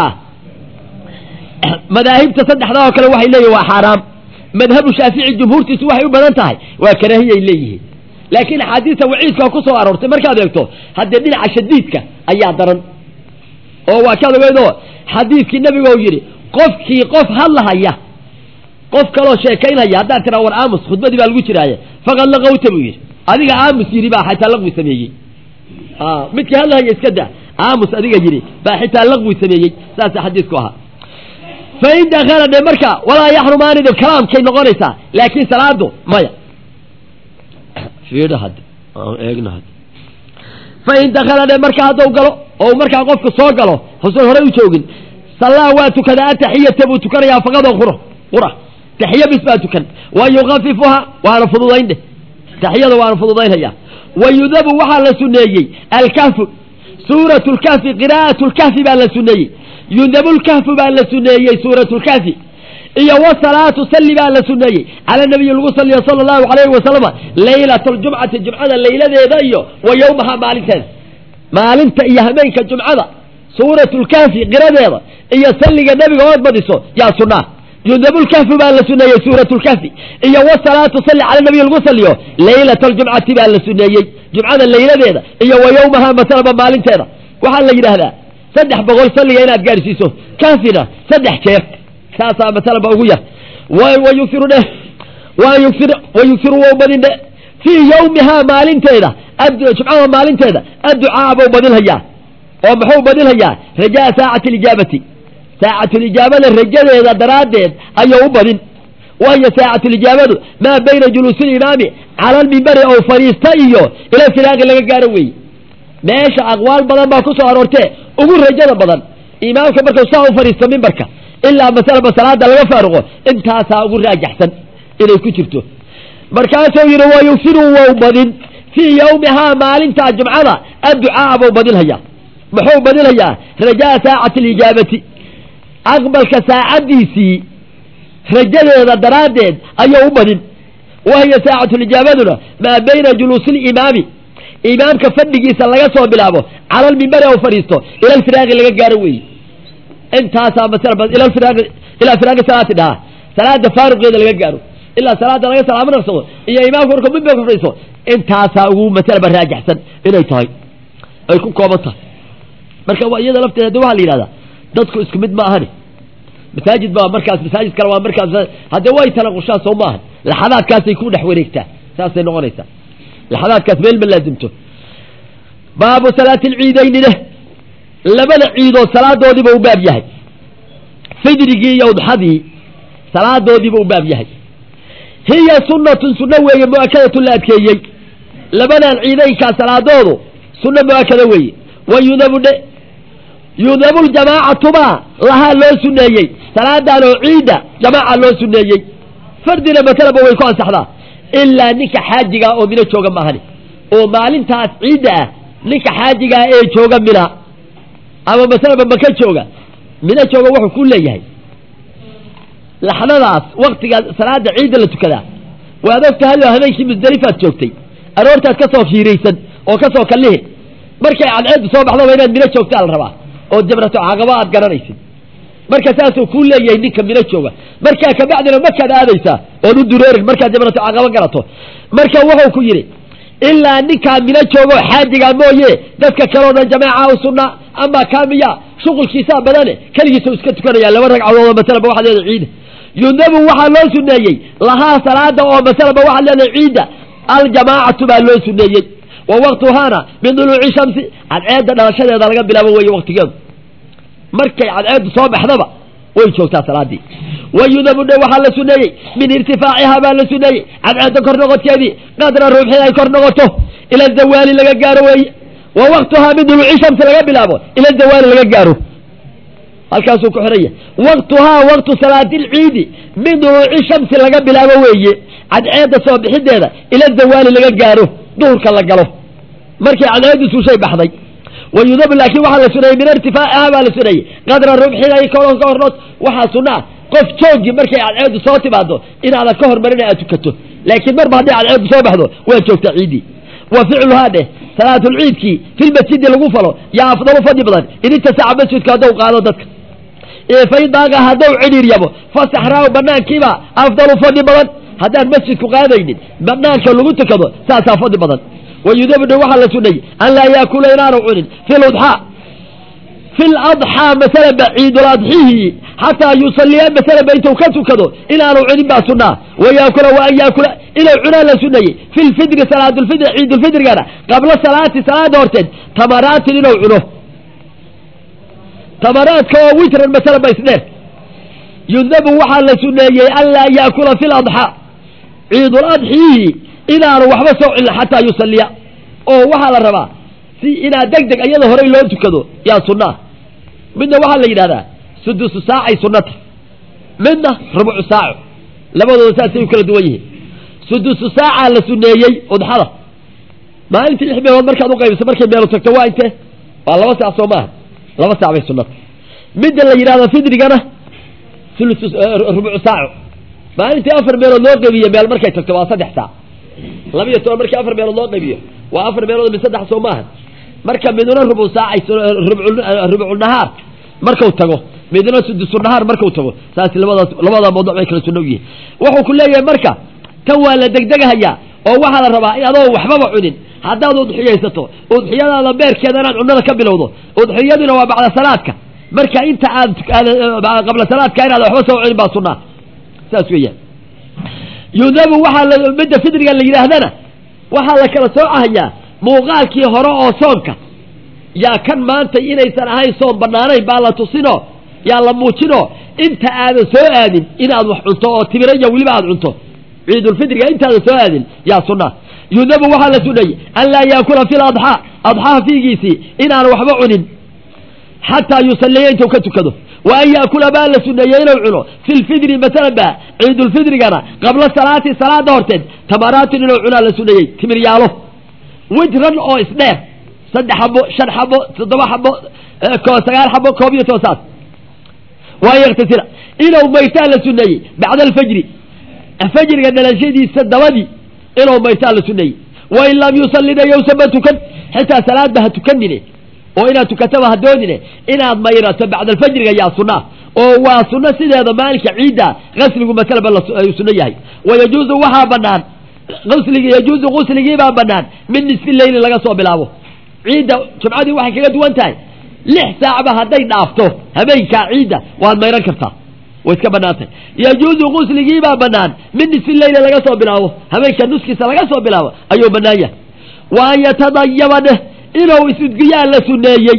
madaahibta saddexdaa oo kale waxay leeyihin waa xaaraam madhabu shaafici jumhuurtiisu waxay u badan tahay waa karaahiyay leeyihiin laakiin axaadiista waciidka ku soo aroortay markaad eegto haddee dhinaca shadiidka ayaa daran oo waa kaad ogeydoo xadiidkii nebigo yidhi qofkii qof hadlahaya qof kaloo sheekaynhaya haddaad tiraa war aamus khudbadii baa lagu jiraaye faqad laqawta buu yidhi adiga aamus yidhi baa xataa laqwi sameeyey midkii hadlahaya iska da aamus adiga yidhi baa xitaa laqwi sameeyey saasa xadiidku ahaa fain dakala dhe marka walaa yaxrumaani dhe kalaamkay noqonaysaa laakiin salaadu maya fiidha hadda aan eegna hadda fain dakala dhe marka hadduu galo oo markaa qofku soo galo husan horey u joogin sallaa waa tukadaa ataxiyata buu tukanayaa faqadoo qura qura taxiya bis baa tukan wa yukafifuha waana fududayn dheh taxiyada waana fududaynhayaa wa yudabu waxaa la suneeyey alkahfu suurat lkahfi qiraa'at lkahfi baa la suneeyey yudabu lkahfu baa la suneeyey suurat lkahfi iyo wasalaatu salli baa la suneeyey cala nabiyi lagu saliyo sala allahu alayhi wasalama laylata aljumcati jumcada layladeeda iyo wa yowmaha maalinteeda maalinta iyo habeenka jumcada suurat lkahfi qiradeeda iyo salliga nabiga ood badiso yaa sunaa yudabulkahfi baa la suneeyey suurat lkahfi iyo wasalaatu salli cala nabiy lagu saliyo laylata aljumcati baa la suneeyey jumcada layladeeda iyo wa yowmaha masalaba maalinteeda waxaa la yidhaahdaa saddex boqol salliga inaad gaadhsiiso kahfina saddex jeer saasaa masalaba ugu yar wayuiru dheh wayuir wayuhiru wou badin dhe fii yowmihaa maalinteeda jumcada maalinteeda adducaa buu badinhayaa oo muxuu badinhayaa rajaa saacati alijaabati saacatulijaabada rajadeeda daraaddeed ayuu u badin waayo saacatulijaabadu maa bayna juluusilimaami cala almimbari ou fadhiista iyo ila firaaqi laga gaaro weeye meesha aqwaal badan baa ku soo aroortee ugu rajada badan imaamka markuu saa u fadhiisto mimbarka ilaa masalaba salaada laga faaruqo intaasaa ugu raajaxsan inay ku jirto markaasuu yidhi wa yusiru wou badin fii yowmihaa maalintaa jumcada adducaa buu badinhayaa muxuu badinhayaa rajaa saacati alijaabati aqbalka saacaddiisii rajadeeda daraaddeed ayuu u badin wahiya saacatulijaabaduna maa bayna juluusi limaami imaamka fadhigiisa laga soo bilaabo cala almimbari ou fadhiisto ila alfiraaqi laga gaaro weeye intaasaa masala ila firaaqi ilaa firaaqi salaati dhahaa salaada faaruqeeda laga gaaro ilaa salaada laga salaamo naqsado iyo imaamka markuu mimbarka fadhiisto intaasaa ugu masalaba raajaxsan inay tahay ay ku kooban tahay marka waa iyada lafteeda haddi waxaa la yidhahdaa dadku isku mid ma ahani masaajid baa markaas masaajid kale waa markaas haddee way tanaqushaan soo maahan laxadaadkaasay ku dhex wareegtaa saasay noqonaysaa laxadaadkaas meel ma laazimto baabu salaati alciidayni leh labada ciidood salaadoodiiba u baab yahay fidrigii iyo udxadii salaadoodiiba u baab yahay hiya sunnatun sunno weeye mu-akadatun la adkeeyey labadan ciidaynkaa salaadoodu sunno mu-akada weeye wa yudabu dhe yudabu ljamaacatumaa lahaa loo suneeyey salaadan oo ciidda jamaaca loo suneeyey fardina masalaba way ku ansaxdaa ilaa ninka xaajigaa oo mino jooga maahani oo maalintaas ciidda ah ninka xaajigaa ee jooga mina ama masalaba maka jooga mina jooga wuxuu ku leeyahay laxdadaas waktiga salaada ciidda la tukadaa waad og tahay oo habeenkii musdalifaad joogtay aroortaad ka soo fiiraysan oo ka soo kallihin markay cadceeddu soo baxdaba inaad mino joogtaa la rabaa oo jabrato caqaba aad garanaysid marka saasuu kuu leeyahay ninka mino jooga markaa kabacdina makaad aadaysaa oon u dureerin markaad jabrato caqaba garato marka wuxuu ku yidhi ilaa ninkaa mino joogo xaajigaa mooye dadka kaleo dhan jamaaca u sunna ama kaamiya shuqulkiisaa badane keligiisa iska tukanaya laba ragcadood oo masalaba waxaad leedahay ciida yudabu waxaa loo suneeyey lahaa salaada oo masalaba waxaad leedahay ciidda aljamaacatu baa loo suneeyey wa waktuhaana min duluuci shamsi cadceedda dhalashadeeda laga bilaabo weeye waktigeedu markay cadceeddu soo baxdaba way joogtaa salaadii wa yudabu dhe waxaa la suneeyey min irtifaacihaa baa la suneeyey cadceedda kor noqodkeedii qadra ruuxii ay kor noqoto ila zawaali laga gaaro weeye wa waktuhaa min duluuci shamsi laga bilaabo ila zawaali laga gaaro halkaasuu ku xiraya waktuhaa waktu salaadilciidi min duluuci shamsi laga bilaabo weeye cadceedda soo bixideeda ila zawaali laga gaaro duhurka la galo markay cadceeddu suushay baxday wa yudabu laakiin waxaa la suneeyey min irtifaacihaa baa la suneeyey qadra rubxida ka hornood waxaa sunna ah qof joogi markay cadceeddu soo timaado inaadan ka hormarin aad tukato laakiin marba hadday cadceeddu soo baxdo waa joogtaa ciiddii wa ficluhaa dheh salaatulciidkii filmasjidi lagu falo yaa afdalu fadli badan in intasaca masjidka haddou qaado dadka faydaaga haddou cidhiir yabo fasaxraaw banaankiiba afdalu fadli badan haddaan masjidku qaadaynin banaanka lagu tukado saasaa fadli badan wayudabna waxaa la suneeyey an laa yaakula inaanu cunin fi ludxaa fi ladxaa masalaba ciiduladxihi xataa yusaliya masalaba intuu ka tukado inaanu cunin baa sunaa wayaakula wa an yaakula inuu cunaa la suneeyey fi lfidri salaatulfidri ciidulfidrigana qabla salaati salaada horteed tamaraatin inuu cuno tamaraadka oo witran masalaba isdheer yundabu waxaa la suneeyey anlaa yaakula fi ladxaa ciiduladxiihi inaanu waxba soo celin xataa yusaliya oo waxaa la rabaa si inaad deg deg iyada horey loo tukado yaa sunnaa midna waxaa la yidhahdaa sudusu saacay sunnata midna rubucu saaco labadooda saasay u kala duwan yihiin sudusu saacaa la suneeyey udxada maalintii lix meelood markaad uqaybiso markay meelu tagto waa intee waa laba saac soo maaha laba saac bay sunnata midda la yidhahdo fidrigana rubucu saaco maalintii afar meelood loo qaybiyo meel markay tagto waa saddex saac laba iyo toban markii afar meelood loo qaybiyo waa afar meelood mid saddex soo maaha marka midna rubu saacay rubucunahaar marku tago midna sudusunahaar marku tago saas labadaas labada mawduc bay kala sunno u yihiin wuxuu ku leeyahay marka tan waa la degdegahayaa oo waxaa la rabaa in adoo waxbaba cunin haddaad udxiyaysato udxiyadaada beerkeeda inaad cunnada ka bilowdo udxiyaduna waa bacda salaadka marka inta aad qabla salaadka inaad waxba soo cunin baa sunnaa saas weeyaan yudabu waxaa midda fidriga la yidhaahdana waxaa la kala soocahayaa muuqaalkii hore oo soonka yaa kan maanta inaysan ahayn soon banaanayn baa la tusino yaa la muujino inta aadan soo aadin inaad wax cunto oo tibiraya weliba aad cunto ciidulfidriga intaadan soo aadin yaa sunnaa yudabu waxaa la sunayey an laa yaakula fi ladxaa adxaha fiigiisii inaanu waxba cunin xataa yusaliya intuu ka tukado wa an yaakula baa la suneeyey inuu cuno fi lfidri masalan ba ciidulfidrigana qabla salaati salaada horteed tamaraatin inuu cunaa la suneeyey timiryaalo witran oo isdheer saddex xabo shan xabo toddoba xabo sagaal xabo koob iyo toban saas waa yaktasila inuu maytaa la suneeyey bacda alfajri fajriga dhalashadiisa dabadii inuu maytaa la suneeyey wain lam yusallina yowsama tukan xitaa salaadba ha tukanine oo inaad tukataba ha doonine inaad mayrato bacda alfajriga yaa sunnaa oo waa sunno sideeda maalinka ciidda qasligu masalaba uu sunno yahay wayajuuzu waxaa banaan uslig yajuuzu gusligiibaa banaan min nisfi leyli laga soo bilaabo ciidda jumcadii waxay kaga duwan tahay lix saacba hadday dhaafto habeenkaa ciidda waad mayran kartaa way iska banaantay yajuuzu gusligiibaa banaan min nisfi leyli laga soo bilaabo habeenka nuskiisa laga soo bilaabo ayuu banaan yahay wa an yatadayaba dheh inuu isudgiyaa la suneeyey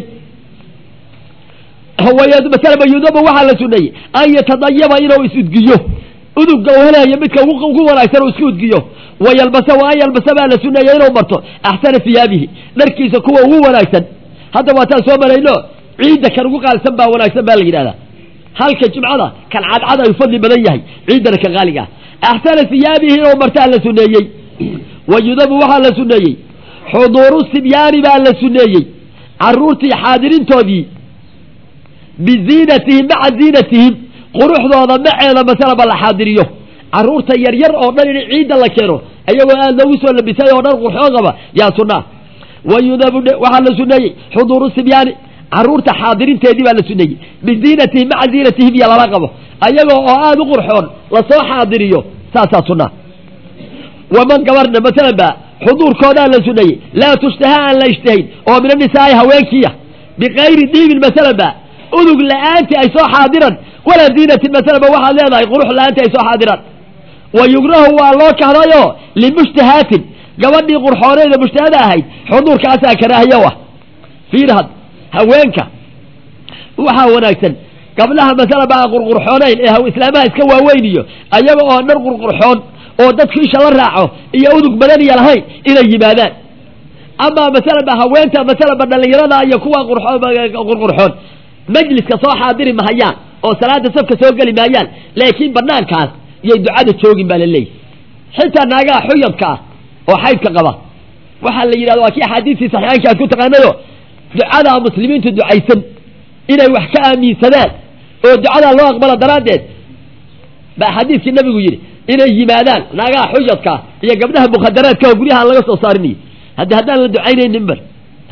masalaba yudabu waxaa la suneeyey an yatadayaba inuu isudgiyo uduga uu helayo midka ugu wanaagsan uu isku udgiyo wayalbasa wa an yalbasa baa la suneeyey inuu marto axsana hiyaabihi dharkiisa kuwa ugu wanaagsan hadda waataan soo marayno ciidda kan ugu qaalisan baa wanaagsan baa la yidhahdaa halka jumcada kan cadcad ay fadli badan yahay ciiddana kan qaaliga ah axsana hiyaabihi inuu martaa la suneeyey wa yudabu waxaa la suneeyey xuduuru sibyaani baa la suneeyey caruurtii xaadirintoodii biziinatihim maca ziinatihim quruxdooda maceeda masalaba la xaadiriyo caruurta yaryar oo dhan in ciidda la keeno ayagoo aad loogu soo labisay oo dhan qurxoon qaba yaa sunnaa wa yudabu waxaa la suneeyey xuduuru sibyaani caruurta xaadirinteedii baa la suneeyey biziinatihim maca ziinatihim iyo lala qabo ayagoo oo aada u qurxoon lasoo xaadiriyo saasaa sunnaa waman gabarna masalan ba xuduurkoodaa la suneeyey laa tushtaha aan la ishtahayn oo min anisaa'i haweenkiya bikayri diibin masalan ba udug la-aantii ay soo xaadiran walaa ziinatin masalan ba waxaad leedahay qurux la-aantii ay soo xaadiran wa yugrahu waa loo kahdayoo limushtahaatin gabadhii qurxooneeda mushtahada ahayd xuduurkaasaa karaahiyo ah fiirhad haweenka waxaa wanaagsan gabdhaha masala ba aan qurqurxoonayn ee islaamaha iska waaweyniyo ayaga oo dhan qurqurxoon oo dadku isha la raaco iyo udug badaniya lahayn inay yimaadaan amaa masalan ba haweenta masalan ba dhallinyarada iyo kuwa qurqurxoon majliska soo xaadiri mahayaan oo salaada safka soo geli maayaan laakiin banaankaas yay ducada joogin baa la leeyahy xitaa naagaha xuyadka ah oo xaydka qaba waxaa la yidhahda waa kii axaadiistii saxiixaynka aad ku taqaanayo ducadaa muslimiintu ducaysan inay wax ka aaminsadaan oo ducadaa loo aqbalo daraaddeed baa xadiiskii nabigu yidhi inay yimaadaan naagaha xuyadka iyo gabdhaha mukhadaraadka oo guryaha aan laga soo saarinayo haddi haddaan la ducaynaynin bar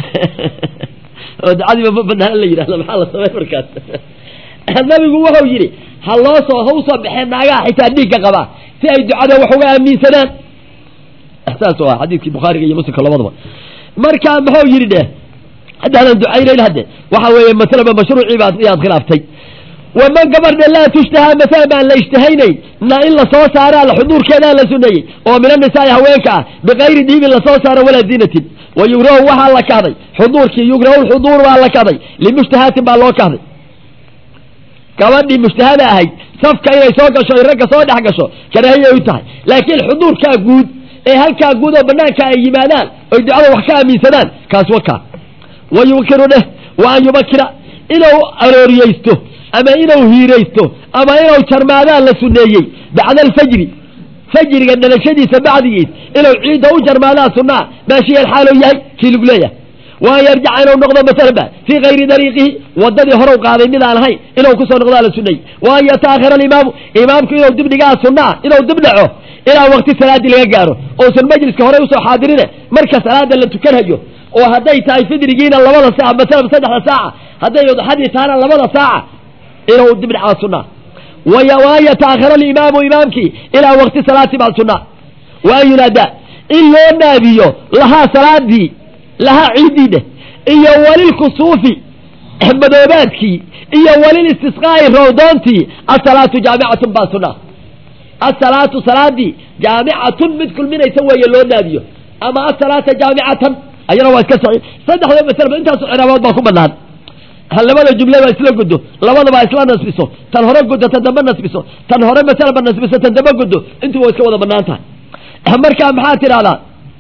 oo ducadiiba ma banaana la yidhahda maxaa la samey markaas nabigu wuxuu yidhi ha loo soo ha usoo baxeen naagaha xitaa dhiigga qabaa si ay ducada wax uga aaminsadaan saas ah xadiiskii bukhaariga iyo muslimka labadaba marka muxuu yidhi dheh haddaanan ducaynayn hadde waxa weeye masalaba mashruucii baad iyaad khilaaftay waman gabardhe laa tushtahaa masala baan la ishtahaynayn na in lasoo saaraa la xuduurkeedaa la suneeyey oo min anisaai haweenka ah bikayri diibin lasoo saaro walaa ziinatin wa yugrahu waxaa la kahday xuduurkii yugrahu lxuduur baa la kahday limushtahaatin baa loo kahday gabadhii mujtahada ahayd safka inay soo gasho ay ragga soo dhex gasho karaahiyay u tahay laakiin xuduurkaa guud ee halkaa guud oo banaanka ay yimaadaan oy ducada wax ka aaminsadaan kaas wakaa wa yukiru dheh wa an yubakira inuu arooriyeysto ama inuu hiiraysto ama inuu jarmaadaan la suneeyey bacda alfajri fajriga dhalashadiisa bacdigiis inuu ciidda u jarmaadaa sunaa maashiya xaalou yahay kii lagu leeyahay wa an yarjaca inuu noqdo masalaba fii kayri dariiqihi wadadii horow qaaday mid aan ahayn inuu kusoo noqdaa la suneeyey wa an yataakhira alimaamu imaamku inuu dibdhigaa sunaa inuu dibdhaco ilaa waqti salaadii laga gaaro ousan majliska horey usoo xaadirine marka salaada la tukanhayo oo hadday tahay fidrigiina labada saaca masalaba saddexda saaca hadday udxadii tahana labada saaca inuu dibdhacaa sunaa waan yataakhira alimaamu imaamkii ilaa waqti salaati baa sunaa wa an yunaada in loo naadiyo lahaa salaadii lahaa ciidiidheh iyo walilkusuufi madoobaadkii iyo walilistisqaa'i rawdoontii asalaatu jaamicatun baa sunaa asalaatu salaadii jaamicatun mid kulminaysa weeye loo naadiyo ama asalaata jaamicatan ayana waa iska saxiix saddexda masalaba intaasu ciraabood baa ku banaan labada jumle baa isla guddo labadaba isla nasbiso tan hore guddo tan dambe nasbiso tan hore masalaba nasbiso tan dambe guddo intuu waa iska wada banaan tahay markaa maxaa tidhahdaa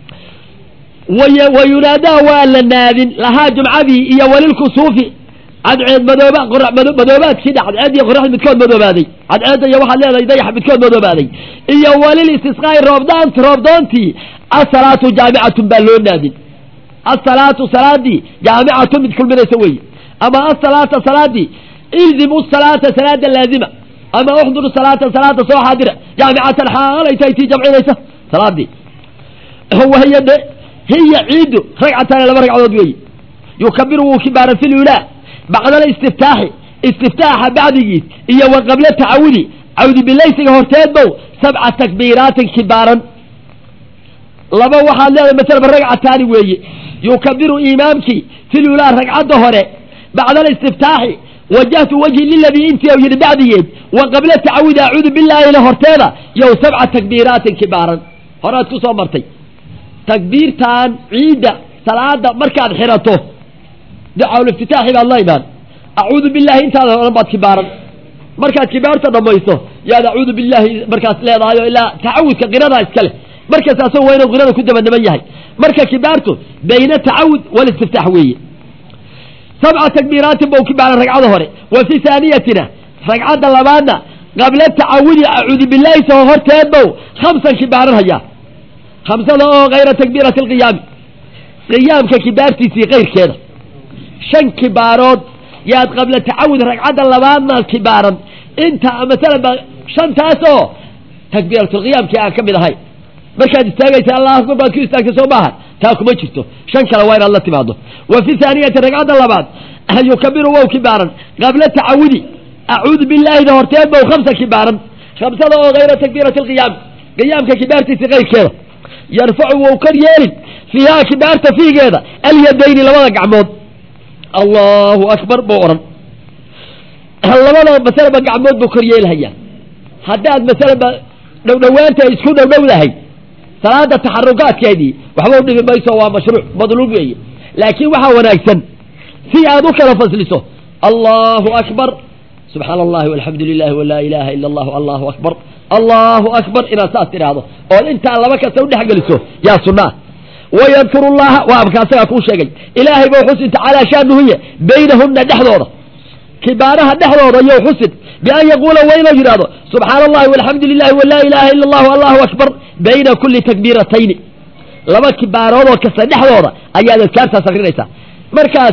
wa yunaadaa waa la naadin lahaa jumcadii iyo walilkusuufi cadceed madooba madoobaadkii dha cadceed iyo qoraxd midkood madoobaaday cadceedda iyo waxaad leedahay dayax midkood madoobaaday iyo walil istisqaa'i roobdaant roobdoontii asalaatu jaamicatun baa loo naadin asalaatu salaadii jaamicatun mid kulminaysa weeye ama asalaata salaadii ildimu salaata salaada laazima ama uxduru salaata salaata soo xaadira jaamicatan xaalay tahay tii jamcinaysa salaadii wahiya de hiya ciidu ragcataane laba ragcadood weeye yukabiru wuu kibaaran fi lulaa bacda alistiftaaxi istiftaaxa bacdigiis iyo wa qabla tacawudi cawdi bilaysiga horteedbow sabca takbiiraatin kibaaran laba waxaad leedahay masalaba ragcataani weeye yukabiru imaamkii fi lulaa ragcadda hore bacda alistiftaaxi wajahtu wajhi liladii intii u yidhi bacdigeed wa qabla tacawudi acuudu bilaahina horteeda yow sabca takbiiraatin kibaaran horaad ku soo martay takbiirtan ciidda salaada markaad xirato ducaaul-iftitaaxi baad la imaan acuudu billahi intaada odhan baad kibaaran markaad kibaarta dhamayso yaad acuudu billahi markaas leedahay oo ilaa tacawudka qiradaa iskale markaas asagoo waa inuu qirada ku dabanaban yahay marka kibaartu bayna tacawud walistiftaax weeye sabca takbiiraatin bau kibaaran ragcada hore wa fi haaniyatina ragcadda labaadna qabla tacawudi acuudu billahi saho horteed bow khamsan kibaaran hayaa khamsada oo kayra takbiirati alqiyaami qiyaamka kibaartiisii kayrkeeda shan kibaarood yaad qabla tacawud ragcadda labaadna kibaaran inta masalan ba shantaas oo takbiiratulqiyaamkii aan ka mid ahay markaad istaagaysa allah akbar baad ku istaagtay soo maaha taa kuma jirto shan kale waa inaad la timaado wa fi haaniyati ragcadda labaad yukabiru wow kibaaran qabla tacawudi acuudu billaahida horteed bow khamsa kibaaran khamsada oo kayra takbiirati alqiyaami qiyaamka kibaartiisii kayrkeeda yarfacu wou kor yeelin fiihaa kibaarta fiigeeda alyadayni labada gacmood allahu akbar buu odhan labada masalaba gacmood buu kor yeelhayaa haddaad masalaba dhowdhowaanta isku dhowdhowdahay salaada taxarukaadkeedii waxba u dhigi mayso waa mashruuc madluub weeye laakiin waxaa wanaagsan si aad u kala fasliso allahu akbar subxaana allahi walxamdu lilahi walaa ilaha ila allahu allahu akbar allahu akbar inaad saas tidhaahdo ood intaa laba kasta udhex geliso yaa sunaa wayadkuru llaha waa abka asagaa kuu sheegay ilaahay bou xusin tacaala shaanuhuye baynahuna dhexdooda kibaaraha dhexdooda yow xusin bian yaquula waa inuu yidhahdo subxaana allahi walxamdu lilahi walaa ilaha ila allahu allahu akbar bayna kuli takbiiratayni laba kibaaroodoo kasta dhexdooda ayaad adkaartaas akrinaysaa markaas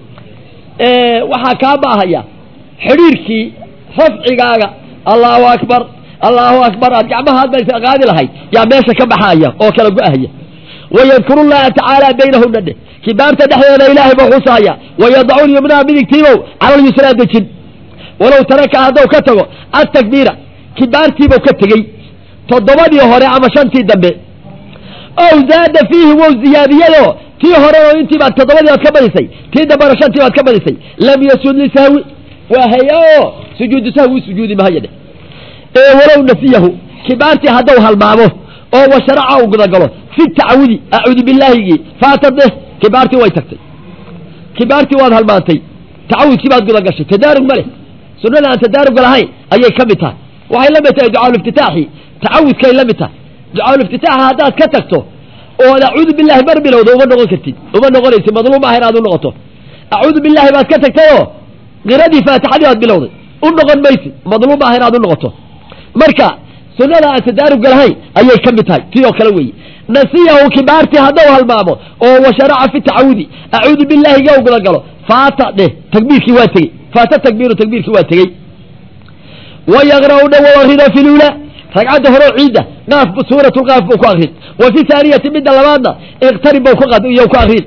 waxaa kaa baahaya xidhiirkii rafcigaaga allahu akbar allahu akbar aad gacmaha hadba qaadi lahayd yaa meesha ka baxaya oo kala go-ahaya wayadkuru llaha tacaala baynahuna dheh kibaarta dhexdeeda ilaahay buu xusahaya wayadacu lyumnaha midigtiibow cala lyusraa dejin walow taraka haddou ka tago atakbiira kibaartiibuu ka tegey toddobadii hore ama shantii dambe ow zaada fiihi wow ziyaadiyado tii hore oo intii baad toddobadii baad ka badisay tii dambena shantii baad ka badisay lam yasud lisahwi waa haya oo sujuudu sahwi u sujuudi mahaya dheh ee walow nasiyahu kibaartii haddou halmaamo oo washaraca u gudagalo fi tacawudi acuudu billaahigii faatadeh kibaartii way tagtay kibaartii waad halmaantay tacawudkii baad gudagashay tadaarug ma leh sunnada aan tadaaruga lahayn ayay ka mid tahay waxay la mid tahay ducaaluliftitaaxi tacawudkay la mid tahay ducaaluliftitaaxa haddaad ka tagto ood acuudu billahi mar bilowda uma noqon kartid uma noqonaysid madluum ah inaad u noqoto acuudu billahi baad ka tagtayoo qiradii faatixadii baad bilowday u noqon maysid madluum ah inaad u noqoto marka sunnada aan tadaaruga lahayn ayay ka mid tahay tii oo kale weeye nasiyahu kibaartii haddau halmaamo oo washaraca fi tacawudi acuudu billahi ga guda galo faata dheh takbiirkii waa tegey faata takbiiru takbiirkii waa tegey wayaqra'u dha wa akrida fi lula ragcadda horeo ciidda qaaf suurat lqaaf buu ku akrin wa fi haaniyati midda labaadna iqtarib bau iyo ku akrin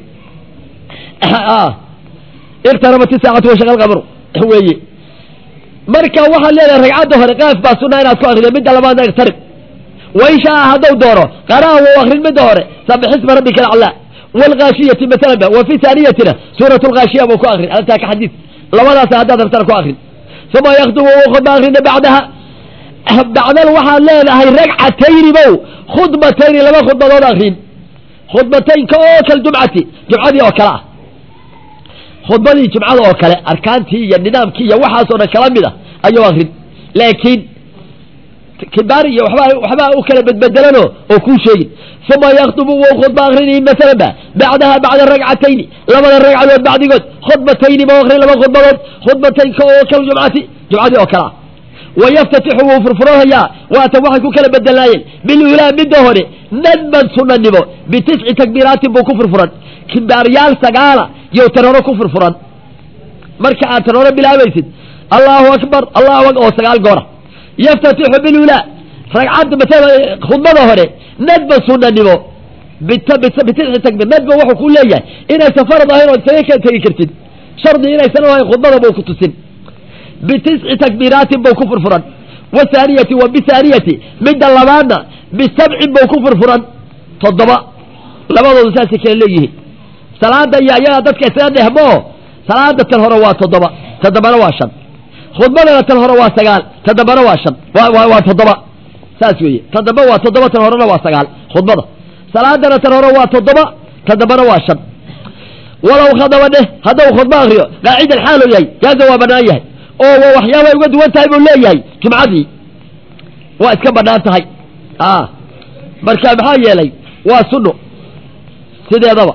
iqtarabat isaacatu washaqa lqamru weeye marka waxaad leedahay ragcadda hore qaaf baa sunaa inaad ku akrido midda labaadna iqtarib wain shaa haddau doono qara'a wou akrin midda hore sabixisma rabbika alaclaa waalkaashiyati masalan ba wa fi haaniyatina suurat lkaashiya buu ku akrin altaa ka xadiid labadaas haddaad rabtana ku akrin uma yakdubu wuu khudba akrina bacdaha bacdan waxaad leedahay ragcatayni bow khudbatayni laba khudbadood akrin khudbataynka oo kal jumcati jumcadii oo kale ah khudbadii jumcada oo kale arkaantii iyo nidaamkii iyo waxaasoo dhan kala mid a ayuu akrin laakiin kibaar iyo waba waxbaa u kala bedbedelano oo kuu sheegin uma yakdubu wou khudba akrini masalan ba bacdaha bacda ragcatayni labada ragcadood bacdigood khudbatayni ba akrin laba khudbadood khudbataynka oo kal jumcati jumcadii oo kale ah wayaftatixu wuu furfuranayaa waatan waxay ku kala bedelaayeen bilulaa midda hore nadman sunanimo bitisci takbiiraatin buu ku furfuran kibaaryaal sagaala yow tan hore ku furfuran marka aad tan hore bilaabaysid allahu akbar allahu akbar oo sagaal goora yaftatixu bilulaa ragcadda maala khudbada hore nadman sunanimo bitisci takbiir nadman wuxuu ku leeyahay inaysan farad ahayn oo isaga ka tegi kartid shardi inaysan ahayn khudbada buu ku tusin bitisci takbiiraatin buu ku furfuran wahaaniyati wa bihaaniyati midda labaadna bisabcin buu ku furfuran toddoba labadoodu saasay kala leeyihiin salaada iyo ayagaa dadka isaga dhehmoo salaada tan hore waa toddoba toddobana waa shan khudbadana tan hore waa sagaal toddobana waa shan waa toddoba saas weeye toddoba waa toddoba tan horena waa sagaal khudbada salaadana tan hore waa toddoba toddobana waa shan walow khadaba dheh haddau khudba akriyo qaacidan xaaluu yahay jaaza waa banaan yahay oo wa waxyaabay uga duwan tahay buu leeyahay jumcadii waa iska banaan tahay a marka maxaa yeelay waa sunno sideedaba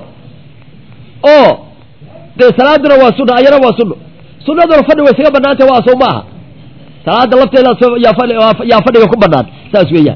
oo dee salaaduna waa sunno ayana waa sunno sunnaduna fadhi way isaga banaan tahay waa soo maaha salaada lafteeda yaa fadhiga ku banaan saas weeyaan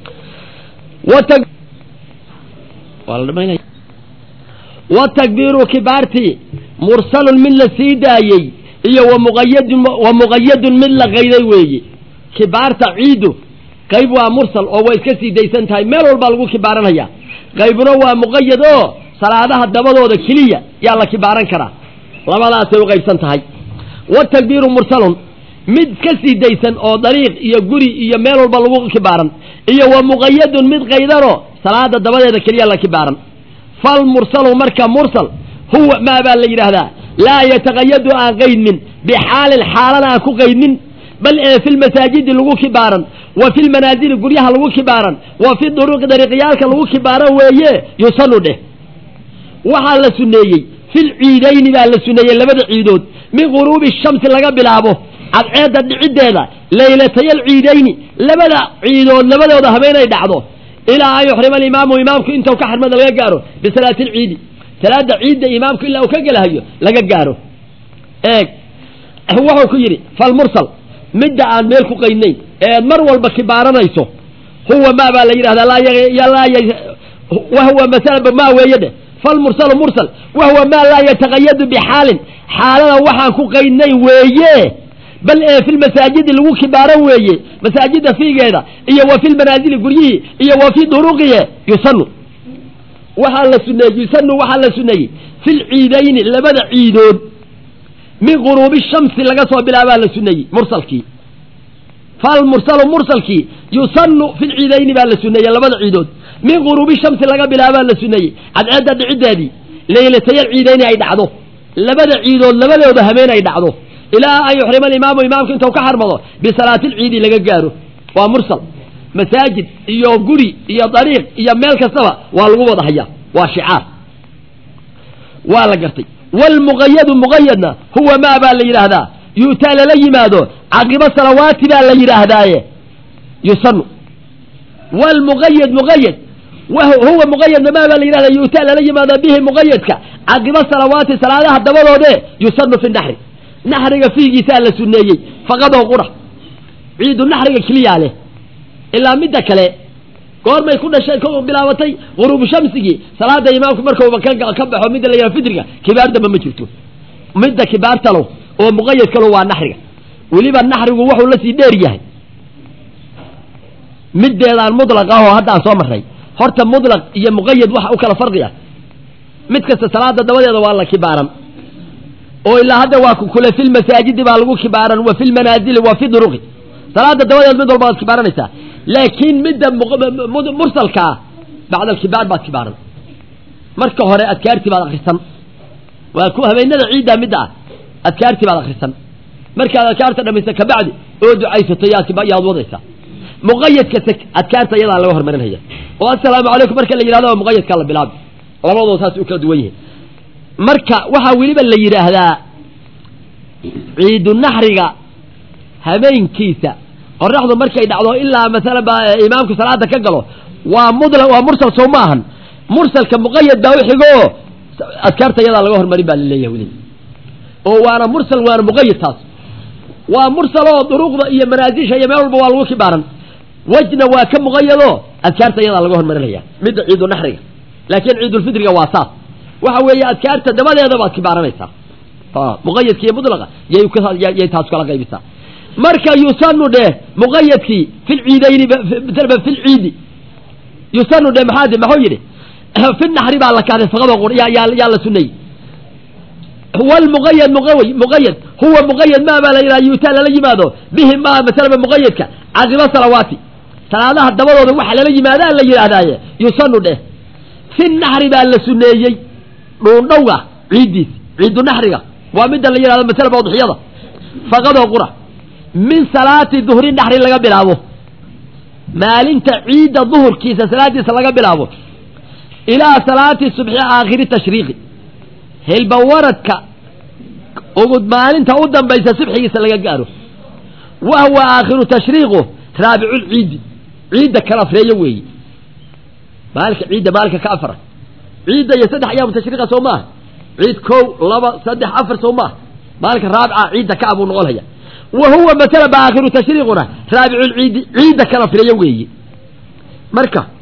watakbiiru kibaartii mursalun mid la sii daayey iyo wamuqayadun wa muqayadun mid la qayday weeye kibaarta ciidu qayb waa mursal oo way iska sii daysan tahay meel walbaa lagu kibaaranaya qaybuna waa muqayad oo salaadaha dabadooda keliya yaa la kibaaran karaa labadaasay u qaybsan tahay watakbiiru mursalun mid ka sii daysan oo dariiq iyo guri iyo meel walba lagu kibaaran iyo wa muqayadun mid qaydanoo salaada dabadeeda keliya la kibaaran falmursalu marka mursal huwa maa baa la yidhaahdaa laa yataqayadu aan qaydmin bixaalin xaalana aan ku qaydmin bal ee fi lmasaajidi lagu kibaaran wa fi lmanaazili guryaha lagu kibaaran wa fi duruuqi dariiqyaalka lagu kibaaran weeye yusanu dheh waxaa la suneeyey fil ciidayni baa la suneeyey labada ciidood min guruubi shamsi laga bilaabo cadceedda dhiciddeeda laylatayal ciidayni labada ciidood labadooda habeenay dhacdo ilaa an yuxrima alimaamu imaamku intuu ka xarmada laga gaaro bisalaati alciidi salaada ciidda imaamku ilaa uu ka gelahayo laga gaaro eeg wuxuu ku yidhi falmursal midda aan meel ku qaydnayn eed mar walba kibaaranayso huwa maa baa la yidhahdaa wahuwa masalaba maa weeye dheh falmursalu mursal wahuwa maa laa yataqayadu bixaalin xaalada waxaan ku qaydnayn weeye bal ee fi lmasaajidi lagu kibaaran weeye masaajida fiigeeda iyo wa fi lmanaazili guryihii iyo wa fi duruqiye yusanu waxaa la suneeyey yusanu waxaa la suneeyey fi lciidayni labada ciidood min guruubi shamsi laga soo bilaabaa la suneeyey mursalkii falmursalu mursalkii yusanu fi lciidayni baa la suneeyey labada ciidood min guruubi shamsi laga bilaabaa la suneeyey cadceedda dhiciddeedii laylatayal ciidayni ay dhacdo labada ciidood labadooda habeen ay dhacdo ilaa an yuxrima alimaamu imaamku intuu ka xarmado bisalaati lciidi laga gaaro waa mursal masaajid iyo guri iyo dariiq iyo meel kastaba waa lagu wada hayaa waa shicaar waa la gartay waalmuqayadu muqayadna huwa maa baa la yidhaahdaa yu'taa lala yimaado caqibo salawaati baa la yidhaahdaaye yusanu wlmuqayad muqayad huwa muqayadna maa baa la yidhahdaa yu'taa lala yimaado bihi muqayadka caqibo salawaati salaadaha dabadoode yusanu fi naxri naxriga fiigiisaa la suneeyey faqadoo qura ciidu naxriga keliyaa leh ilaa midda kale goormay ku dhashay ko bilaabatay guruubu shamsigii salaada imaamku markuuba ka baxo midda la yidhaha fidriga kibaar damba ma jirto midda kibaartalo oo muqayadkalo waa naxriga weliba naxrigu wuxuu la sii dheer yahay middeedaan mudlaq ah oo haddaan soo marray horta mudlaq iyo muqayad waxa u kala farqi ah mid kasta salaada dabadeeda waa la kibaaran oo ilaa hadda waa kule fi lmasaajidi baa lagu kibaaran wa fi lmanaazili wa fi duruqi salaada dabadeed mid walba waad kibaaranaysaa laakiin midda mursalkaa bacda alkibaar baad kibaaran marka hore adkaartii baad akrisan waa ku habeenada ciiddaa midda ah adkaartii baad akrisan markaad adkaarta dhamaysa kabacdi oo ducaysato yaad wadaysaa muqayadka adkaarta iyadaa laga hormarinaya oo assalaamu calaykum marka la yidhahdo muqayadkaa la bilaabi labadoo saas u kala duwan yihiin marka waxaa weliba la yidhaahdaa ciidu naxriga habeenkiisa qoraxdu markay dhacdo ilaa masalan ba imaamku salaada ka galo waa mudla waa mursal soo ma ahan mursalka muqayad baa uxigo adkaarta iyadaa laga hormarin baa laleeyahay weli oo waana mursal waana muqayad taas waa mursal oo duruqda iyo manaasisha iyo meel walba waa lagu kibaaran wejna waa ka muqayado adkaarta iyadaa laga hormarinaya midda ciidu naxriga laakiin ciidulfidriga waa saas waxa weeye adkaarta dabadeeda baad kibaaranaysaa muqayadki iyo mudlaqa yay taas kala qaybisaa marka yusanu dheh muqayadkii fi lciidayni fi lciidi yusanu dheh maxaa maxuu yidhi fi naxri baa la kahday faqado yaa la suneeyey wlmuqayad muqawy muqayad huwa muqayad maa baa la yidhaha yuutaa lala yimaado bihi ma masalaba muqayadka caqibo salawaati salaadaha dabadooda waxa lala yimaadaa la yidhaahdaaye yusanu dheh fi naxri baa la suneeyey dhuundhowga ciiddiis ciidu naxriga waa midda la yidhahdo masalaba udxiyada faqadoo qura min salaati duhri naxri laga bilaabo maalinta ciidda duhurkiisa salaadiisa laga bilaabo ilaa salaati subxi aakhiri tashriiqi hilbawaradka ugu maalinta u dambaysa subxigiisa laga gaaro wa huwa aakhiru tashriiqu raabiculciidi ciidda kala afreeyo weeye maalinka ciidda maalinka ka afara ciidda iyo saddex ayaamu tashriiqa soo maaha ciid kow laba saddex afar soo maaha maalinka raabica ciidda ka abuu noqonaya wa huwa masala ba aakhiru tashriiquna raabiculciidi ciidda kala afreeyo weeye marka